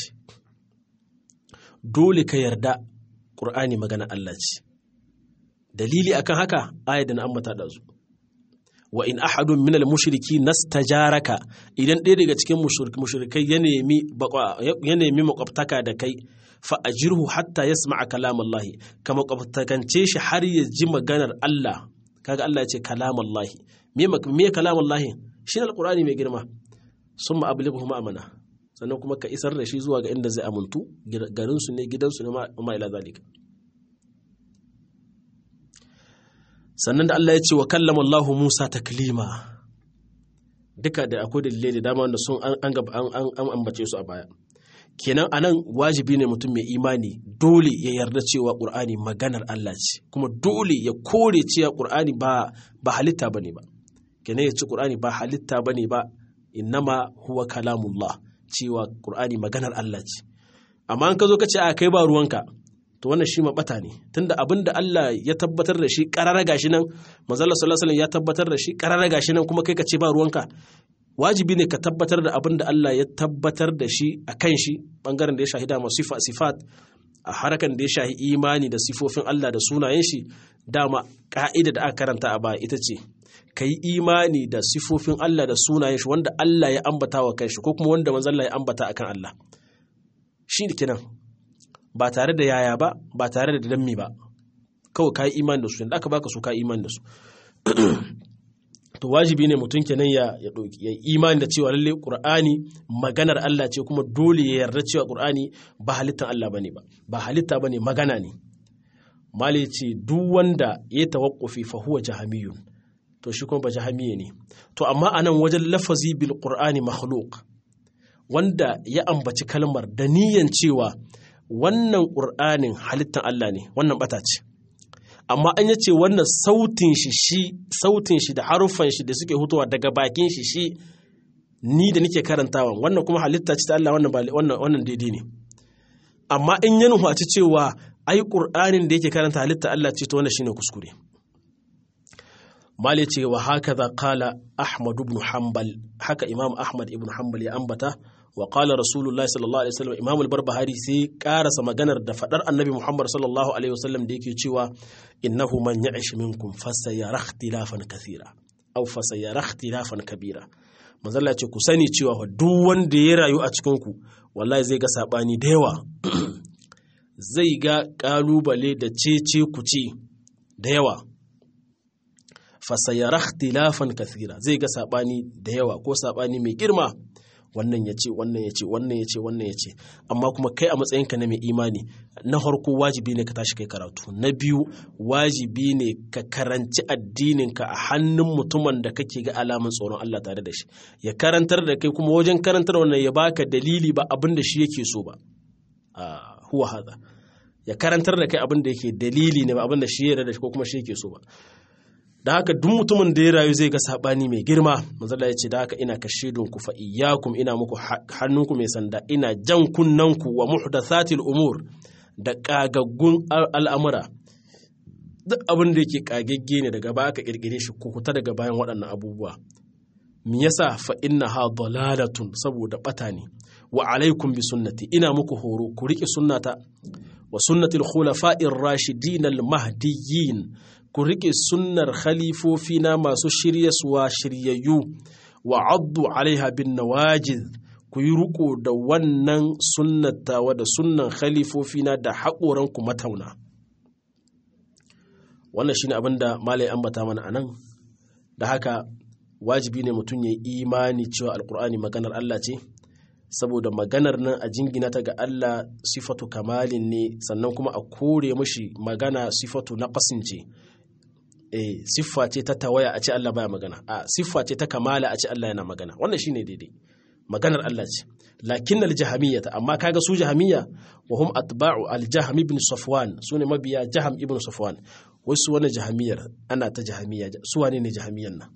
dole ka yarda qur'ani magana Allah ce dalili akan haka ayat da na ambata da su wa in ahadun minal mushriki nastajaraka idan ɗaya daga cikin mushrikai ya nemi ya nemi makwabtaka da kai fa ajirhu hatta yasma'a kalam Allah ka makwabtakance shi har ya ji maganar Allah kaga Allah ya ce kalam Allah me me kalam Allah shi alqur'ani mai girma summa ablighu ma'amana sannan kuma ka isar da shi zuwa ga inda zai amuntu garin su ne gidansu ne ma ila zalika sannan da Allah ya ce wa kallama Allah Musa taklima duka da akwai dalilai da dama wanda sun an an ambace su a baya kenan anan wajibi ne mutum mai imani dole ya yarda cewa Qur'ani maganar Allah ce kuma dole ya kore cewa Qur'ani ba ba halitta bane ba kenan ya ce Qur'ani ba halitta bane ba innama huwa kalamullah cewa Qur'ani maganar Allah ce amma an ka zo ka ce a kai ba ruwanka to wannan shi mabata ne tunda abin da Allah ya tabbatar da shi karara gashi nan manzala sallallahu alaihi ya tabbatar da shi karara gashi nan kuma kai ka ce ba ruwanka wajibi ne ka tabbatar da abin da Allah ya tabbatar da shi a kan shi bangaren da ya shahida masu sifa sifat a harakan da ya shahi imani da sifofin Allah da sunayen shi dama ka'ida da aka karanta a baya ita ce ka yi imani da sifofin Allah da sunayen shi wanda Allah ya ambata wa kanshi ko kuma wanda manzalla ya ambata akan Allah shi kenan ba tare da yaya ba ba tare da dammi ba kawai ka yi imani da su yadda aka baka su ka imani da su to to wajibi ne mutum kenan ya ya imani da cewa lalle qur'ani maganar Allah ce kuma dole ya yarda cewa qur'ani ba halittar Allah bane ba ba halitta bane magana ne mali ce duk wanda ya tawakkufi fa huwa jahamiyun to shi kuma ba jahamiye ne to amma anan wajen lafazi bil qur'ani makhluq wanda ya ambaci kalmar da niyan cewa wannan qur'anin halittar Allah ne wannan bata ce amma an yace wannan sautin shi shi sautin shi da haruffan shi da suke hutuwa daga bakin shi shi ni da nake karantawa wannan kuma halitta ce ta Allah wannan wannan wannan daidai ne amma in ya nufaci cewa ai qur'anin da yake karanta halitta Allah ce to wannan shine kuskure mali ce wa hakaza qala ahmad ibn hanbal haka imam ahmad ibn hanbal ya ambata wa qala rasulullahi sallallahu alaihi wasallam imam al-barbahari sai karasa maganar da fadar annabi muhammad sallallahu alaihi wasallam da yake cewa innahu man ya'ish minkum fasayara ikhtilafan kathira aw fasayara ikhtilafan kabira manzalla ce ku sani cewa duk wanda ya rayu a cikin ku wallahi zai ga sabani da yawa zai ga kalubale da cece kuce da yawa fasayara ikhtilafan kathira zai ga sabani da yawa ko sabani mai girma wannan ya ce wannan ya ce wannan ya ce wannan ya ce amma kuma kai a matsayinka na mai imani na farko wajibi ne ka tashi kai karatu na biyu wajibi ne ka karanci addininka a hannun mutumin da kake ga alamun tsoron Allah tare da shi ya karantar da kai kuma wajen karantar wannan ya baka dalili ba abin da shi yake so ba huwa hada ya karantar da kai abin da yake dalili ne ba abin da shi ya da shi ko kuma shi yake so ba da haka duk mutumin da ya rayu zai ga sabani mai girma manzala ya ce da haka ina kashe ku fa iyyakum ina muku hannunku mai sanda ina jan kunnanku wa muhdathatil umur da kagaggun al'amura duk abin da yake kagegge ne daga baya aka kirkire shi ku kuta daga bayan waɗannan abubuwa me yasa fa innaha dalalatun saboda bata ne wa alaikum bi sunnati ina muku horo ku rike sunnata wa sunnatil khulafa'ir rashidin al mahdiyyin ku riƙe sunnar khalifofina masu shiryaswa shiryayyu wa addu alaiha bin nawajiz ku yi riƙo da wannan sunnatawa da sunnan khalifofina da haƙoranku matauna wannan shine abin da malai ambata mana a nan da haka wajibi ne mutum ya yi imani cewa alkur'ani maganar Allah ce saboda maganar nan a jingina ta ga Allah sifatu kamalin ne sannan kuma a kore mashi magana sifatu na ce eh siffa ce ta tawaya a ce Allah baya magana a siffa ce ta kamala a ce Allah yana magana wannan shine daidai maganar Allah ce lakin al-jahamiyyah amma kaga su jahamiyya wa hum atba'u al-jahm ibn safwan sune mabiya jaham ibn safwan wai su wani jahamiyyar ana ta jahamiyya su wane ne jahamiyyan nan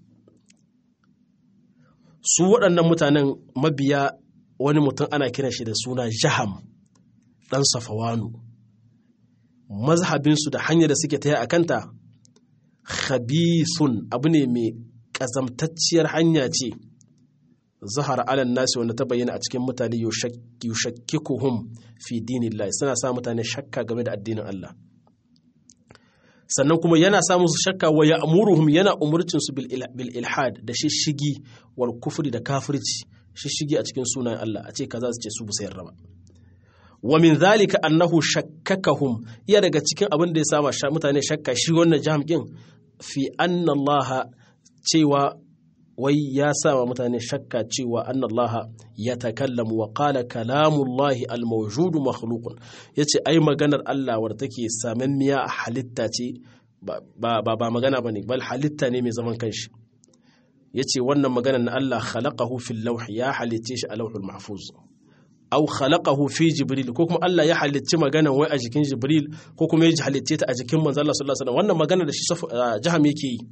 su waɗannan mutanen mabiya wani mutum ana kiran shi da suna jaham dan safawanu mazhabinsu da hanyar da suke taya a kanta khabithun abu ne mai ƙazamtacciyar hanya ce zahara alan nasi wanda ta bayyana a cikin mutane yushakkikuhum fi dinillahi suna sa mutane shakka game da addinin Allah sannan kuma yana sa musu shakka wa ya'muruhum yana umurcin su bil ilhad da shishigi wal kufri da kafirci shishigi a cikin sunan Allah a ce kaza su ce su bu sayar ba wa min zalika annahu shakkakahum iya daga cikin abin da ya sama mutane shakka shi wannan jami'in fi anna Allah cewa wai ya sama mutane shakka cewa anna Allah ya takallamu wa qala kalamullahi al-mawjud makhluqun yace ai maganar Allah wadda take samammiya a halitta ce ba ba ba magana bane bal halitta ne mai zaman kanshi yace wannan maganar na Allah khalaqahu fil lawh ya halitte shi a lawhul mahfuz aw khalaqahu fi jibril ko kuma Allah ya halicci maganan wai a jikin jibril ko kuma ya halicce ta a jikin manzo Allah sallallahu alaihi wasallam wannan magana da shi jaham yake yi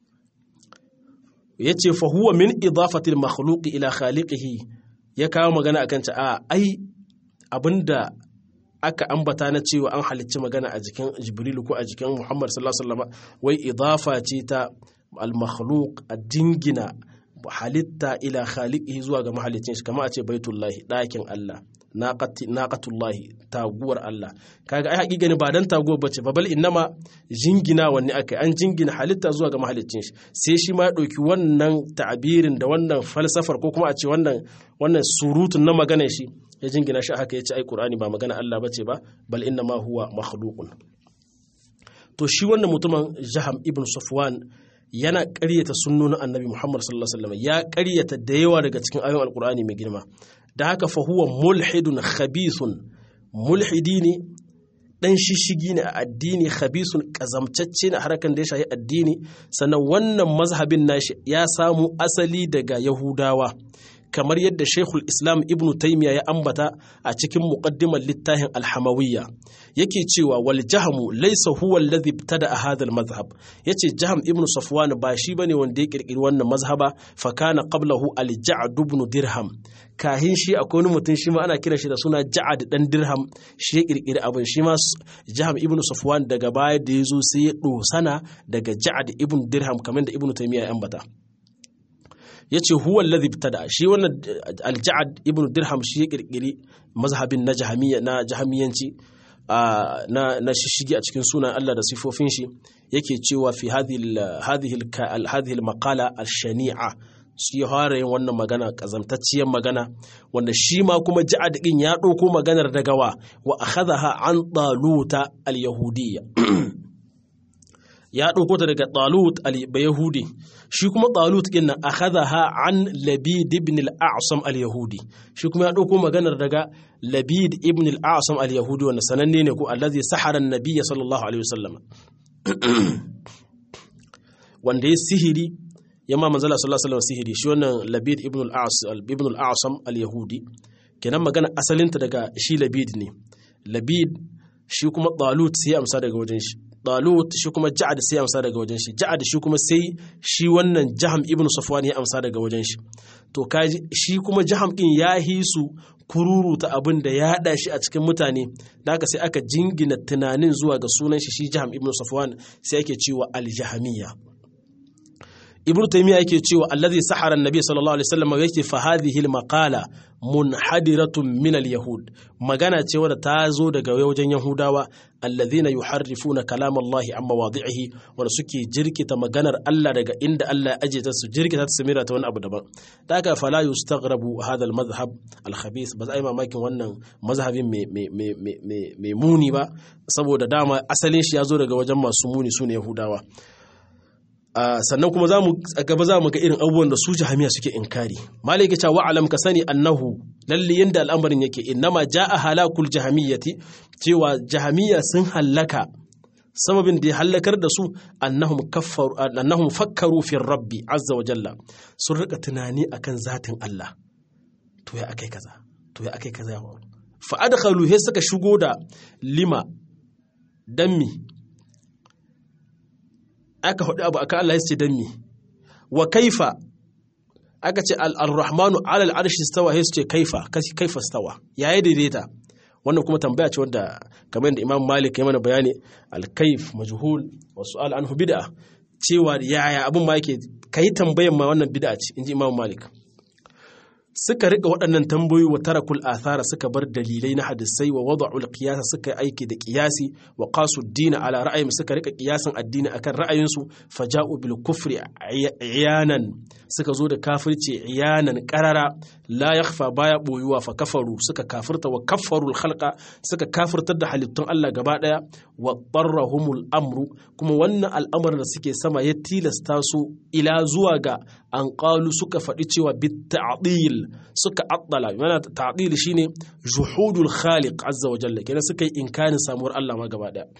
yace fa huwa min idafati al makhluq ila khaliqihi ya kawo magana akan ta a ai abinda aka ambata na cewa an halicci magana a jikin jibril ko a jikin muhammad sallallahu alaihi wasallam wai idafa ce ta al makhluq a dingina halitta ila khaliqihi zuwa ga mahalicin shi kamar a ce baitullahi ɗakin Allah naqatullahi taguwar Allah kaga ai hakika ne ba dan taguwar bace ba bal innama jingina wanne aka an jingina halitta zuwa ga mahalicin shi sai shi ma ya ɗauki wannan ta'abirin da wannan falsafar ko kuma a ce wannan wannan surutun na maganar shi ya jingina shi haka yace ai Qur'ani ba magana Allah bace ba bal innama huwa makhluqun to shi wannan mutumin Jaham ibn Safwan yana ƙaryata sunnonin annabi Muhammad sallallahu alaihi wasallam ya ƙaryata da yawa daga cikin ayoyin alkur'ani mai girma da haka fa huwa mulhidun khabithun mulhidi ne dan shishigi ne a addini khabisun kazamtacce ne harkan da ya shahi addini sannan wannan mazhabin nashi ya samu asali daga yahudawa kamar yadda Sheikhul Islam Ibn Taymiyyah ya ambata a cikin muqaddimar littafin Al-Hamawiyya yake cewa wal jahmu laysa huwa alladhi ibtada hadha al-madhhab yace Jahm Ibn Safwan ba shi bane wanda ya kirkiri wannan mazhaba fa kana qablahu al-Ja'd ibn Dirham kahin shi akwai wani mutum shi ma ana kira shi da suna Ja'ad dan Dirham shi ya kirkiri abin shi ma Jahm Ibn Safwan daga baya da yazo sai ya dosana daga Ja'ad ibn Dirham kamar da Ibn Taymiyyah ya ambata ya ce huwa alladhi ibtada shi wannan al-ja'ad ibn dirham shi ya kirkiri mazhabin na jahamiyya na jahamiyanci na na shishigi a cikin sunan Allah da sifofin shi yake cewa fi hadhihi hadhihi hadhihi al-maqala al-shani'a shi fara yin wannan magana kazamtacciyar magana wanda shi ma kuma ja'ad din ya ɗauko maganar daga wa wa akhadha an taluta al-yahudiyya ya ɗauko ta daga talut al-yahudi shi kuma talut ɗin nan akhadha an labid ibn al-a'sam al-yahudi shi kuma ya ɗauko maganar daga labid ibn al-a'sam al-yahudi wanda sananne ne ko allazi sahara an-nabiyya sallallahu alaihi wasallam wanda ya sihiri ya ma manzala sallallahu alaihi wasallam sihiri shi wannan labid ibn al-a'sam ibn al-a'sam al-yahudi kenan magana asalinta daga shi labid ne labid shi kuma talut sai amsa daga wajen shi Talut shi kuma Ja'ad sai amsa daga wajen shi Ja'ad shi kuma sai shi wannan Jaham ibn Safwan ya amsa daga wajen shi to kaji shi kuma Jaham din ya hisu kururuta abin da ya hada shi a cikin mutane da haka sai aka jingina tunanin zuwa ga sunan shi shi Jaham ibn Safwan sai ake cewa al-Jahmiyya Ibn Taymiyyah yake cewa allazi sahara an-nabi sallallahu alaihi wasallam yake fa hadhihi al-maqala munhadiratun min al-yahud magana ce wadda ta zo daga wajen yahudawa alladhina yuharrifuna kalam Allah amma wadi'ihi wanda suke jirkita maganar Allah daga inda Allah ya aje ta su jirkita ta samira ta wani abu daban da haka fala yustaghrabu hadha al-madhhab al-khabith ba za mamakin wannan mazhabin mai muni ba saboda dama asalin shi ya zo daga wajen masu muni su ne yahudawa sannan kuma za mu gaba za mu ga irin abubuwan da su jahamiya suke inkari malik ya ce wa alam ka sani annahu lalle yanda al'amarin yake innama jaa halakul jahamiyyati cewa jahamiya sun hallaka sababin da ya hallakar da su annahum kaffaru annahum fakkaru fi rabbi azza wa jalla sun rika tunani akan zatin Allah to ya akai kaza to ya akai kaza fa adkhalu he suka shigo da lima dammi aka hudu abu aka Allah ya ce dan mi wa kaifa aka ce al-rahmanu alal arshi stawa sai su ce kaifa kaifa stawa yayi daidaita wannan kuma tambaya ce wanda kamar da Imam Malik ya mana bayani al-kaif majhul wa su'al anhu bid'a cewa yaya abun ma yake kai tambayan ma wannan bid'a ce inji Imam Malik suka rika waɗannan tambayoyi wa tarakul athara suka bar dalilai na hadisai wa wada'ul qiyasa suka yi aiki da qiyasi wa qasu dina ala ra'ayin suka rika qiyasan addini akan ra'ayinsu faja'u bil kufri iyanan suka zo da kafirci iyanan qarara la yakhfa baya boyuwa fa kafaru suka kafirta wa kaffarul khalqa suka kafirtar da halittun Allah gaba daya wa darrahumul amru kuma wannan al'amarin da suke sama ya tilasta su ila zuwa ga an qalu suka faɗi cewa bit ta'dil suka addala yana ta'dil shine juhudul khaliq azza wa jalla kenan suka yi inkarin samuwar Allah ma gaba daya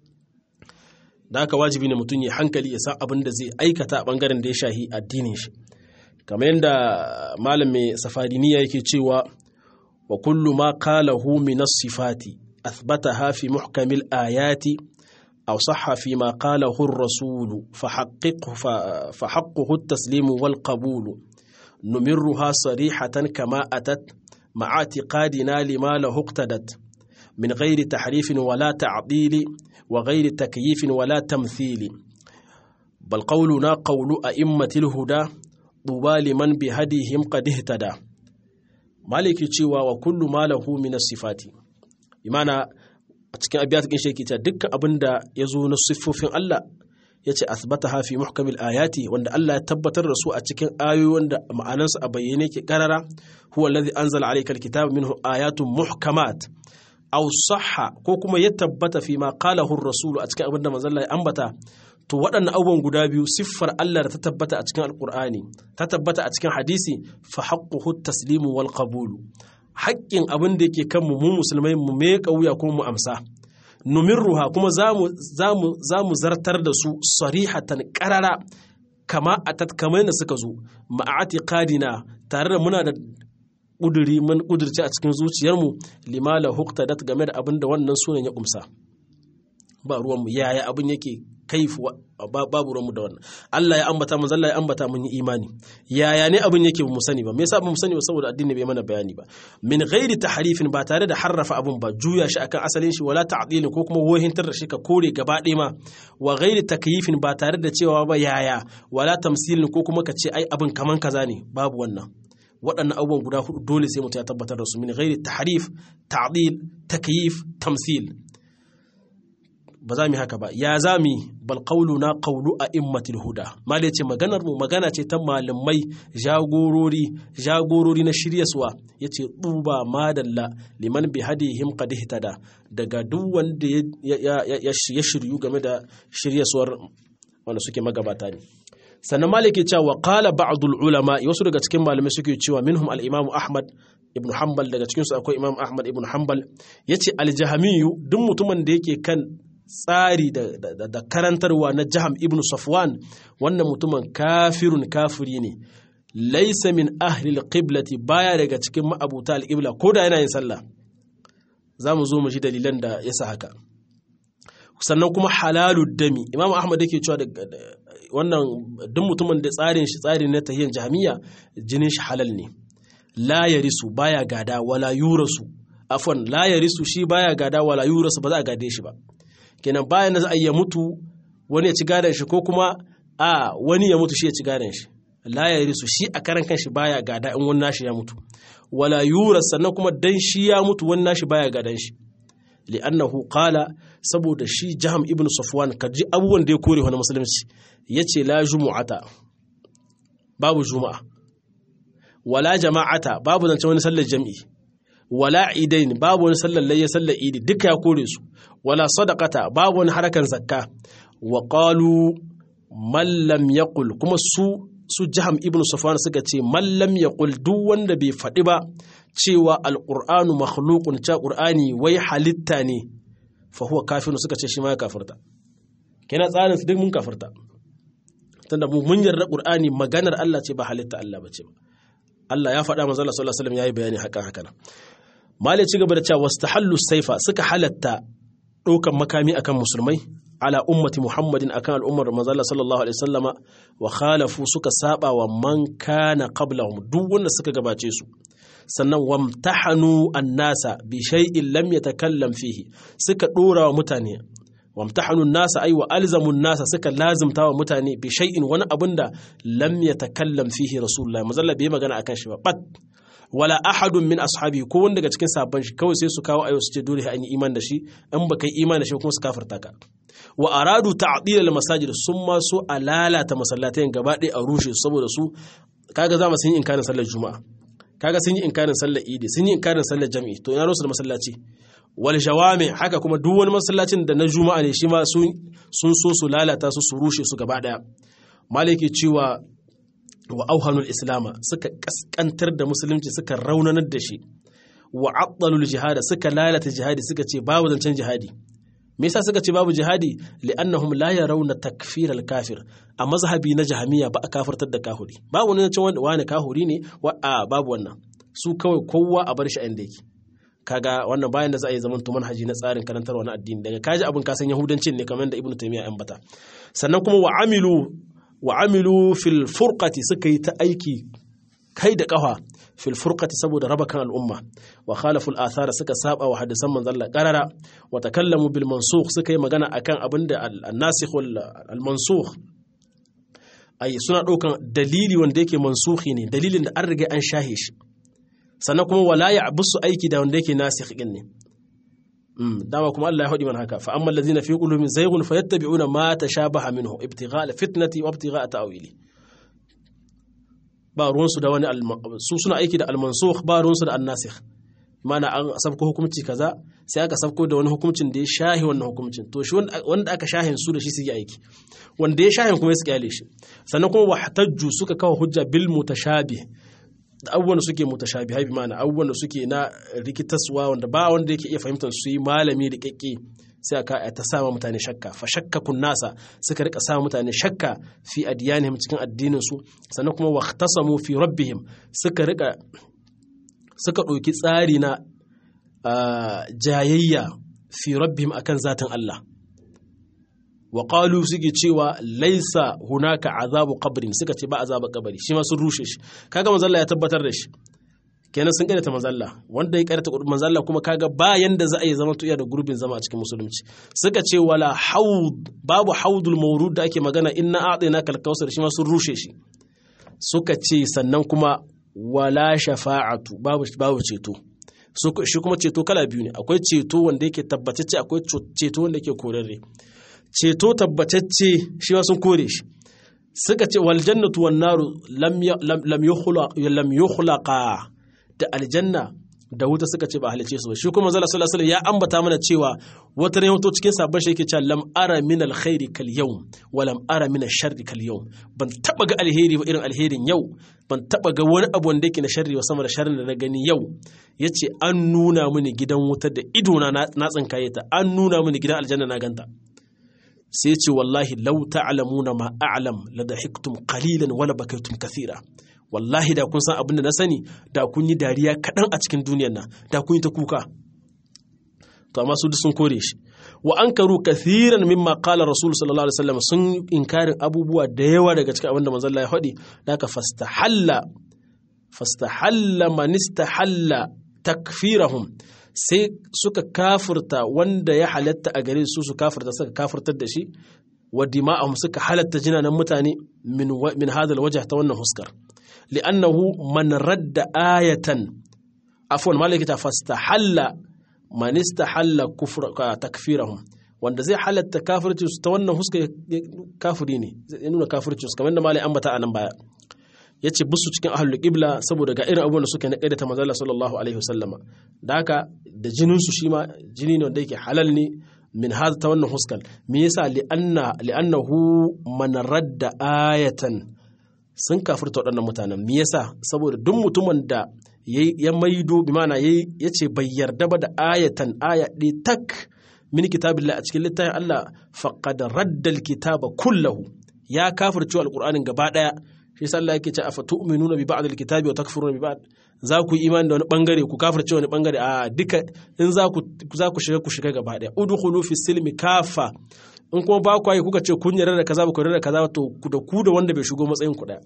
da haka wajibi ne mutum ya hankali ya san abin da zai aikata a bangaren da ya shahi addinin shi kamar yadda malam mai safariniya yake cewa wa kullu ma qalahu min as-sifati athbataha fi muhkamil ayati aw sahha fi ma qalahu ar-rasul fa haqqiqhu fa haqquhu at-taslim wal qabul numirruha sarihatan kama atat ma'a i'tiqadina lima lahu iqtadat min ghairi tahrifin wala ta'dili wa ghairi takyifin wala tamthili bal qawluna qawlu a'immatil huda duba liman bi hadihim qad ihtada maliki cewa wa kullu ma lahu min sifati imana a cikin abiyat kin sheki ta dukkan abinda yazo na siffofin Allah yace asbataha fi muhkamil ayati wanda Allah ya tabbatar da su a cikin ayoyi wanda ma'anansu a bayyane ke karara huwa allazi anzala alayka alkitaba minhu ayatun muhkamat aw sahha ko kuma ya tabbata fi ma qalahu ar-rasul a cikin abinda manzon Allah ya ambata to waɗannan abubuwan guda biyu siffar Allah da ta tabbata a cikin alkur'ani ta tabbata a cikin hadisi fa haqquhu taslimu wal qabulu haƙƙin abin da yake kanmu mu musulmai mu me wuya kuma mu amsa numirruha kuma za mu zartar da su sarihatan ƙarara kama a tatkamai da suka zo ma'ati kadina tare da muna da ƙuduri mun ƙudurci a cikin zuciyarmu limala huktadat game da abin da wannan sunan ya kumsa ba ruwanmu yaya abin yake kaifu babu ruwanmu da wannan Allah ya ambata mun Allah ya ambata mun yi imani yaya ne abin yake mu sani ba me yasa mu sani ba saboda addini bai mana bayani ba min ghairi tahrifin ba tare da harrafa abin ba juya shi akan asalin shi wala ta'dilin ko kuma wohintar da shi ka kore gaba ɗaya ma wa ghairi takyifin ba tare da cewa ba yaya wala tamsilin ko kuma ka ce ai abin kaman kaza ne babu wannan waɗannan abubuwan guda hudu dole sai mutum ya tabbatar da su min ghairi tahrif ta'dil takyif tamsil ba za mu haka ba ya za mu bal na qawlu a immatil huda malai ce maganar mu magana ce ta malamai jagorori jagorori na shiryaswa yace duba madalla liman bi hadihim qad ihtada daga duk wanda ya shiryu game da shiryaswar wanda suke magabata ne sannan maliki cewa qala ba'dul ulama wasu daga cikin malamai suke cewa minhum al-imam ahmad ibn hanbal daga cikinsu akwai imam ahmad ibn hanbal yace al-jahmiyyu duk mutumin da yake kan tsari da, karantarwa na jaham ibn safwan wannan mutumin kafirun kafiri ne laisa min ahlil qiblati baya daga cikin ma'abuta al-qibla ko da yana yin sallah za mu zo mu ji dalilan da ya sa haka sannan kuma halalud dami imam ahmad yake cewa wannan duk mutumin da tsarin shi tsari na tahiyyar jami'a jinin shi halal ne la yarisu baya gada wala yurasu afwan la yarisu shi baya gada wala yurasu ba za a gade shi ba kenan bayan da za a ya mutu wani ya ci gadon shi ko kuma a wani ya mutu shi ya ci gadon shi la ya risu shi a karan kanshi baya gada in wani nashi ya mutu wala yura sannan kuma dan shi ya mutu wani nashi baya gadan shi li'annahu qala saboda shi jaham ibn safwan kaji abubuwan da ya kore wani musulunci yace la jumu'ata babu juma'a wala jama'ata babu zance wani sallar jami'i wala idain babu wani sallar layya sallar idi duka ya kore su wala sadaqata babu wani harakan zakka wa qalu man lam yaqul kuma su su jaham ibn safwan suka ce man lam yaqul duk wanda bai faɗi ba cewa alqur'anu makhluqun cha qur'ani wai halitta ne fa huwa kafirun suka ce shi ma ya kafirta kenan tsarin su duk mun kafirta tunda mu mun yarda qur'ani maganar Allah ce ba halitta Allah bace ba Allah ya faɗa manzo Allah sallallahu alaihi wasallam yayi bayani hakan hakan malai ci gaba da cewa wastahallu saifa suka halatta ɗaukan makami akan musulmai ala ummati muhammadin akan al'ummar manzo Allah sallallahu alaihi wasallama wa khalafu suka saba wa man kana qablahum duk wanda suka gabace su sannan wamtahanu annasa bi shay'in lam yatakallam fihi suka dora wa mutane wamtahanu nasa ay wa alzamu nasa suka lazimta wa mutane bi shay'in wani abin da lam yatakallam fihi rasulullah manzo Allah bai magana akan shi ba bat wala ahadun min ashabi ko wanda daga cikin sabon shi kawai sai su kawo ayo su ce dole an yi iman da shi in baka yi iman da shi kuma su kafirta ka wa aradu ta'dil al masajid sun ma so a lalata masallatai gaba ɗaya a rushe su saboda su kaga za mu sun yi inkarin sallar juma'a kaga sun yi inkarin sallar idi sun yi inkarin sallar jami'i to ina rusu da masallaci wal jawami haka kuma duk wani masallacin da na juma'a ne shi ma sun so su lalata su su rushe su gaba ɗaya maliki cewa wa auhanul islama suka kaskantar da musulunci suka raunanar da shi wa addalul jihada suka lalata jihadi suka ce babu zancen jihadi me yasa suka ce babu jihadi li'annahum la yarawna takfir al-kafir a mazhabi na jahamiya ba a kafirtar da kahuri babu wani zancen wanda wani kahuri ne wa a babu wannan su kawai kowa a bar shi a inda yake kaga wannan bayan da za a yi zaman manhaji na tsarin karantarwa na addini daga kaji abin kasan yahudancin ne kamar da ibnu taymiya yan bata sannan kuma wa amilu wa amilu fil furqati suka yi ta aiki kai da kafa fil furqati saboda raba kan al'umma wa khalafu al athara suka saba wa hadisan manzon Allah qarara wa takallamu bil mansukh suka yi magana akan abinda al nasikh al mansukh ai suna daukan dalili wanda yake mansukhi ne dalilin da an riga an shahe shi sannan kuma wala ya abusu aiki da wanda yake nasikh din ne dama kuma Allah ya faɗi man haka fa amma allazina fi qulubihim zayghun fayattabi'una ma tashabaha minhu ibtigha'a fitnati wa ibtigha'a ta'wili ba ruwan su da wani su suna aiki da al-mansukh ba ruwan su da an-nasikh mana an sabko hukunci kaza sai aka sabko da wani hukuncin da ya shahi wannan hukuncin to shi wanda aka shahin su da shi su yi aiki wanda ya shahin kuma su kyale shi sannan kuma wahtajju suka kawo hujja bil mutashabih da abubuwan da suke mutashabihai bi mana abubuwan da suke na rikitaswa wanda ba wanda yake iya fahimtar su yi malami da kekke sai aka ta sama mutane shakka fa shakkakun nasa suka rika sama mutane shakka fi adiyanihim cikin addinin su sannan kuma waqtasamu fi rabbihim suka rika suka ɗauki tsari na jayayya fi rabbihim akan zatin Allah wa qalu suke cewa laisa hunaka azabu qabrin suka ce ba azabu kabari shi ma sun rushe shi kaga manzo Allah ya tabbatar da shi kenan sun karyata manzo Allah wanda ya karyata manzo Allah kuma kaga ba yanda za a yi zaman tuya da gurbin zama a cikin musulunci suka ce wala haud babu haudul mawrud da ake magana inna a'tina kal kausar shi ma sun rushe shi suka ce sannan kuma wala shafa'atu babu babu ceto shi kuma ceto kala biyu ne akwai ceto wanda yake tabbatacce akwai ceto wanda yake korarre ceto tabbatacce shi ma sun kore shi suka ce wal jannatu wan naru lam lam lam yukhlaqa da aljanna da wuta suka ce ba halice su ba shi kuma zalla sallallahu alaihi ya ambata mana cewa wata ne hoto cikin sabon shi yake cewa lam ara min alkhairi kal yawm wa lam ara min sharri kal yawm ban taba ga alheri ba irin alherin yau ban taba ga wani abu wanda yake na sharri wa sama da sharrin da na gani yau yace an nuna mini gidan wuta da ido na na tsinkaye ta an nuna mini gidan aljanna na ganta sai ce wallahi law ta'lamuna ma a'lam la dahiktum qalilan wa la bakaytum kathira wallahi da kun san abin da na sani da kun yi dariya kaɗan a cikin duniyar nan da kun yi ta kuka to amma su duk sun kore shi wa an karu kathiran mimma qala rasul sallallahu alaihi wasallam sun inkarin abubuwa da yawa daga cikin abin da manzon Allah ya faɗi daga fastahalla fastahalla man istahalla takfirahum sai suka kafirta wanda ya halatta a gare su su kafirta suka kafirtar da shi wa dima'ahum suka halatta jinanan mutane min min hadal wajh ta wannan huskar لأنه من رد آية عفوا مالك فاستحل من استحل كفر تكفيرهم wanda zai halatta kafirci su ta wannan huska kafiri ne zai nuna kafirci su kamar da malai ambata a nan baya ya ce busu cikin ahlul qibla saboda ga irin abubuwan da suka na kaidata manzo Allah sallallahu alaihi wasallama da haka da jinin su shi ma jini ne wanda yake halal ne min hada ta wannan huskal me yasa li'anna li'annahu man radda ayatan sun kafirta waɗannan mutanen me yasa saboda duk mutumin da ya maido bi mana ya ce bai yarda ba da ayatan aya ɗaya tak min kitabillah a cikin littafin Allah faqad raddal kitaba kullahu ya kafirce alqur'anin gaba daya shi yasa Allah yake ce afa tu'minuna bi ba'd alkitabi wa takfuruna bi ba'd za ku yi imani da wani bangare ku kafirce wani bangare a duka in za ku za ku shiga ku shiga gaba daya udkhulu fi silmi kafa in kuma ba ku yi kuka ce kun yarda da kaza ba ku yarda da kaza to da ku da wanda bai shigo matsayin ku daya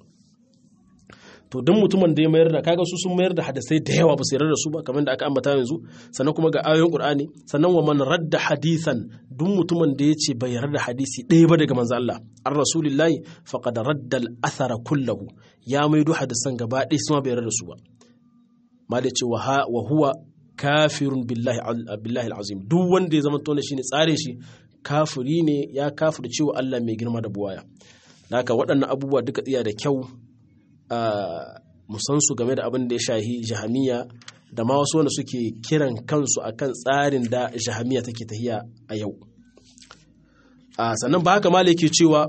to duk mutumin da ya mayar da kaga su sun mayar da hadisai da yawa ba su yarda da su ba kamar da aka ambata yanzu sannan kuma ga ayoyin qur'ani sannan wa man radda hadisan duk mutumin da ya ce bai yarda da hadisi ɗaya ba daga manzo Allah ar rasulillahi faqad radda al athara kullahu ya maido hadisan gaba ɗaya su ma bai yarda da su ba ma da ce wa huwa kafirun billahi billahi alazim duk wanda ya zama tona shine tsare shi kafiri ne ya kafir cewa Allah mai girma da buwaya haka waɗannan abubuwa duka iya da kyau musan su game da abin da ya shahi jahamiya da ma wasu wanda suke kiran kansu akan tsarin da jahamiya take tahiya a yau sannan ba haka mala yake cewa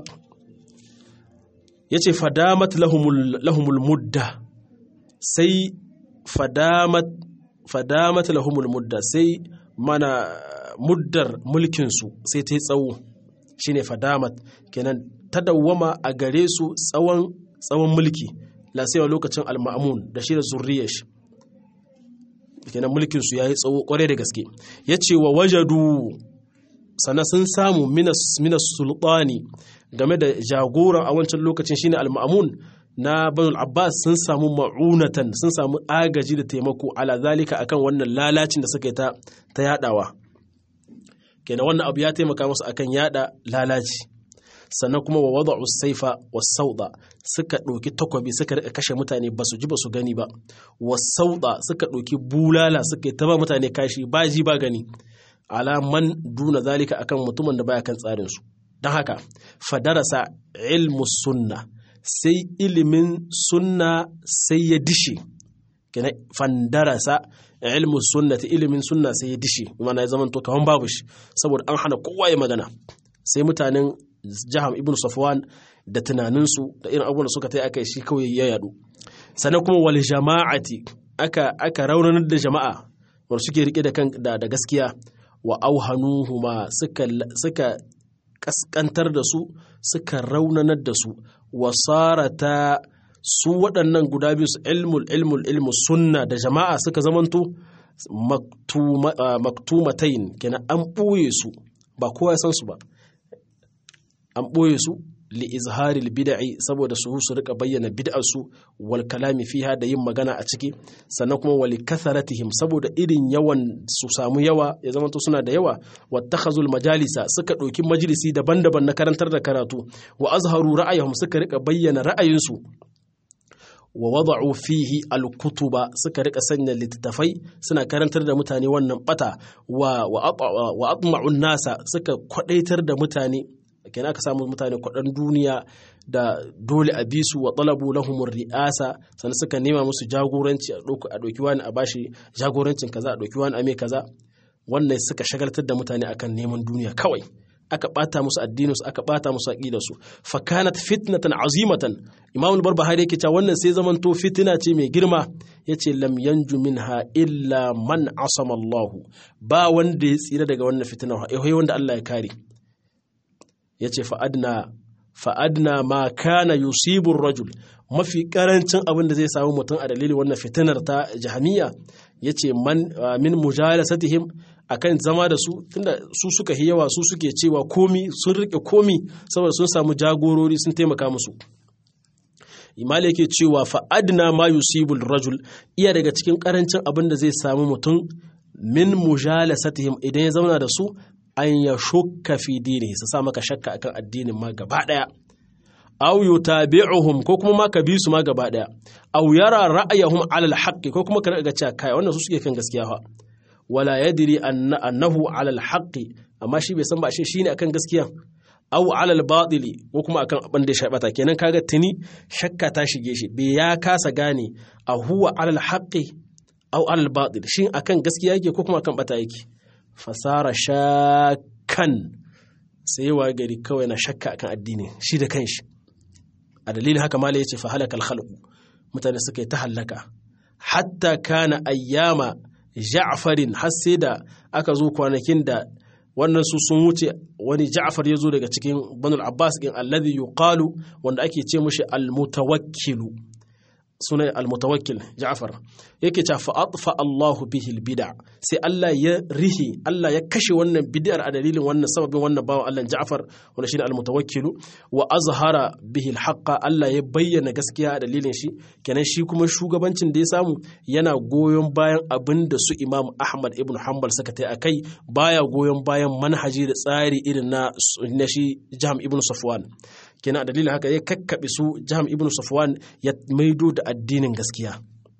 ya ce fadamat lahumul mudda sai fadamat fadamat lahumul mudda sai mana muddar mulkinsu sai ta yi tsawo shine fadamat kenan ta dawwama a gare su tsawon tsawon mulki lasewa lokacin al-ma'mun da shi da zurriyar shi kenan mulkin su yayi tsawo kware da gaske yace wa wajadu sana sun samu minas minas sultani game da jagoran a wancan lokacin shine al-ma'mun na banul abbas sun samu ma'unatan sun samu agaji da taimako ala zalika akan wannan lalacin da suka yi ta ta yadawa kenan wannan abu ya taimaka musu akan yada lalaci sannan kuma wa wada'u saifa was sauda suka ɗauki takwabi suka rika kashe mutane ba su ji ba su gani ba was sauda suka ɗauki bulala suka yi taba mutane kashi ba ji ba gani alaman duna zalika akan mutumin da baya kan tsarin su don haka fadarasa ilmu sunna sai ilimin sunna sai ya dishe kenan fandarasa ilmu sunnati ilimin sunna sai ya dishi mana ya zama to kaman babu shi saboda an hana kowa ya magana sai mutanen jaham ibn safwan da tunaninsu da irin abubuwan da suka tai aka shi kawai ya yadu sannan kuma wal jama'ati aka aka raunanar da jama'a wanda suke rike da kan da, da gaskiya wa auhanuhuma suka suka kaskantar da su suka raunanar da su wasarata su waɗannan guda biyu ilmul ilmul ilmu sunna da jama'a suka zamanto maktumatain kenan an ɓoye su ba kowa ya san su ba an ɓoye su li izharil bid'i saboda su su rika bayyana bid'ar su wal kalami fiha da yin magana a ciki sannan kuma wali katharatihim saboda irin yawan su samu yawa ya zama suna da yawa wattakhazul majalisa suka ɗauki majalisi daban-daban na karantar da karatu wa azharu ra'ayahum suka rika bayyana ra'ayinsu wa wada'u fihi al-kutuba suka rika sanya littattafai suna karantar da mutane wannan bata wa wa atma'un nasa suka kwadaitar da mutane kenan aka samu mutane kwaɗan duniya da dole a bisu wa talabu lahumur ri'asa sannan suka nema musu jagoranci a ɗauki wani a bashi jagorancin kaza a ɗauki wani a mai kaza wannan suka shagaltar da mutane akan neman duniya kawai aka ɓata musu addininsu aka ɓata musu aƙidarsu fakanat fitnatan azimatan imam al-barbahari yake cewa wannan sai zamanto fitina ce mai girma yace lam yanju minha illa man asama Allah ba wanda ya tsira daga wannan fitina wanda Allah ya kare ya ce fa'adna ma kana yusibun rajul mafi karancin abin da zai samu mutum a dalilin wannan fitinar ta jahamiya ya ce min mujalasatihim akan zama da su tunda su suka yi yawa su suke cewa komi sun rike komi saboda sun samu jagorori sun taimaka musu imali yake cewa fa'adna ma yusibul rajul iya daga cikin karancin abin da zai samu mutum min mujalasatihim idan ya zauna da su an ya shukka fi dini su sa maka shakka akan addinin ma gaba daya aw yutabi'uhum ko kuma ma ka bi su ma gaba daya aw yara ra'ayahum 'ala al ko kuma ka ga cewa kai wannan su suke kan gaskiya fa wala yadri annahu 'ala al amma shi bai san ba shi shine akan gaskiya aw 'ala al-batili ko kuma akan abin da ya shabata kenan kaga tuni shakka ta shige shi bai ya kasa gane a huwa 'ala al-haqqi aw 'ala al-batil shin akan gaskiya yake ko kuma akan bata yake fasara shakan sai yawa gari kawai na shakka akan addini shi da kanshi a dalilin haka mala yace fa halakal khalqu mutane suka yi ta hallaka hatta kana ayyama ja'farin har sai da aka zo kwanakin da wannan su sun wuce wani ja'far ya zo daga cikin banul abbas din alladhi yuqalu wanda ake ce mushi al-mutawakkilu sunan almutawakkil Ja'far yake cewa fa atfa Allahu bihi albid'a sai Allah ya rihi Allah ya kashe wannan bid'ar a dalilin wannan sababin wannan bawan Allah Ja'far wanda shine almutawakkil wa azhara bihi alhaqqa Allah ya bayyana gaskiya a dalilin shi kenan shi kuma shugabancin da ya samu yana goyon bayan abin da su Imam Ahmad ibn Hanbal suka tai akai baya goyon bayan manhaji da tsari irin na na shi Jam ibn Safwan kenan a dalilin haka ya kakkaɓe su jiham ibn safwan ya maido da addinin gaskiya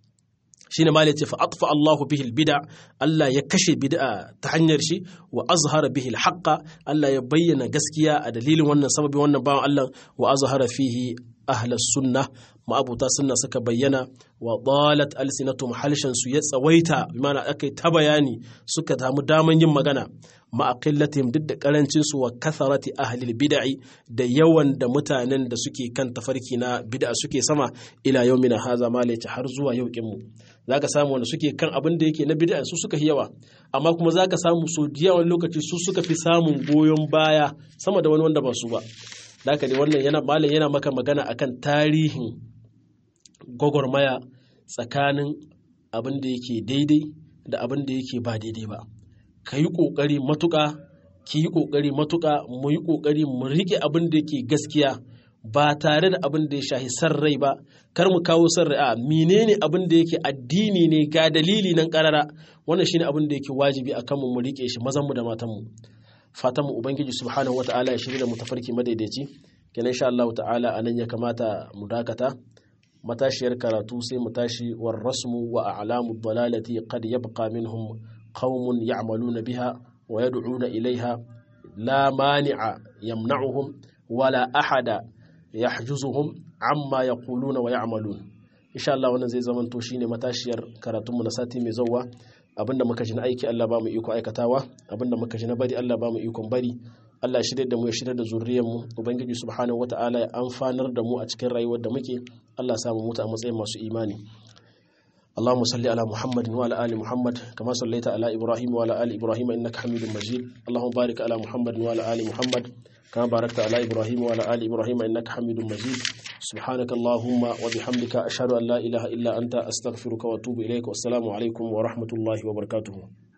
shine ma ce fa atfa Allahu bihi bid'a Allah ya kashe bid'a ta hanyar shi wa azhara bihi haqqa Allah ya bayyana gaskiya a dalilin wannan sababi wannan bawan Allah wa azhara fihi ahlas sunnah ma'abuta sunna suka bayyana wa dalat alsinatum halshan su ya tsawaita bimana akai ta bayani suka samu daman yin magana ma'aqillatihim duk da karancin su wa kasarati ahlil bid'i da yawan da mutanen da suke kan tafarki na bid'a suke sama ila yaumina haza malaci har zuwa yau mu zaka samu wanda suke kan abin da yake na bid'a su suka yawa amma kuma zaka samu so yawan lokaci su suka fi samun goyon baya sama da wani wanda ba su ba Daka ne wannan yana malam yana maka magana akan tarihin gwagwarmaya tsakanin abin da yake daidai da abin da yake ba daidai ba ka yi ƙoƙari matuƙa ki yi ƙoƙari matuƙa mu yi ƙoƙari mu riƙe abin da yake gaskiya ba tare da abin da ya shahi san rai ba kar mu kawo san rai a menene abin da yake addini ne ga dalili nan karara wannan shine abin da yake wajibi akan mu mu riƙe shi mazan mu da matan mu fatan mu ubangiji subhanahu wataala ya shirya mu tafarki madaidaici kenan insha Allah ta'ala anan ya kamata mu dakata matashiyar karatu sai mu tashi war rasmu wa a'lamu dalalati qad yabqa minhum qaumun ya'maluna biha wa yad'una ilaiha la mani'a yamna'uhum wala ahada yahjuzuhum amma yaquluna wa ya'malun insha Allah wannan zai zama to shine matashiyar karatunmu na sati mai zauwa abinda muka ji na aiki Allah ba mu iko aikatawa abinda muka ji na bari Allah ba mu ikon bari Allah shirya da mu ya shirya da zuriyar mu ubangiji subhanahu wataala ya amfanar da mu a cikin rayuwar da muke Allah ya samu mutu a matsayin masu imani اللهم صل على محمد وعلى ال محمد كما صليت على ابراهيم وعلى ال ابراهيم انك حميد مجيد اللهم بارك على محمد وعلى ال محمد كما باركت على ابراهيم وعلى ال ابراهيم انك حميد مجيد سبحانك اللهم وبحمدك اشهد ان لا اله الا انت استغفرك واتوب اليك والسلام عليكم ورحمه الله وبركاته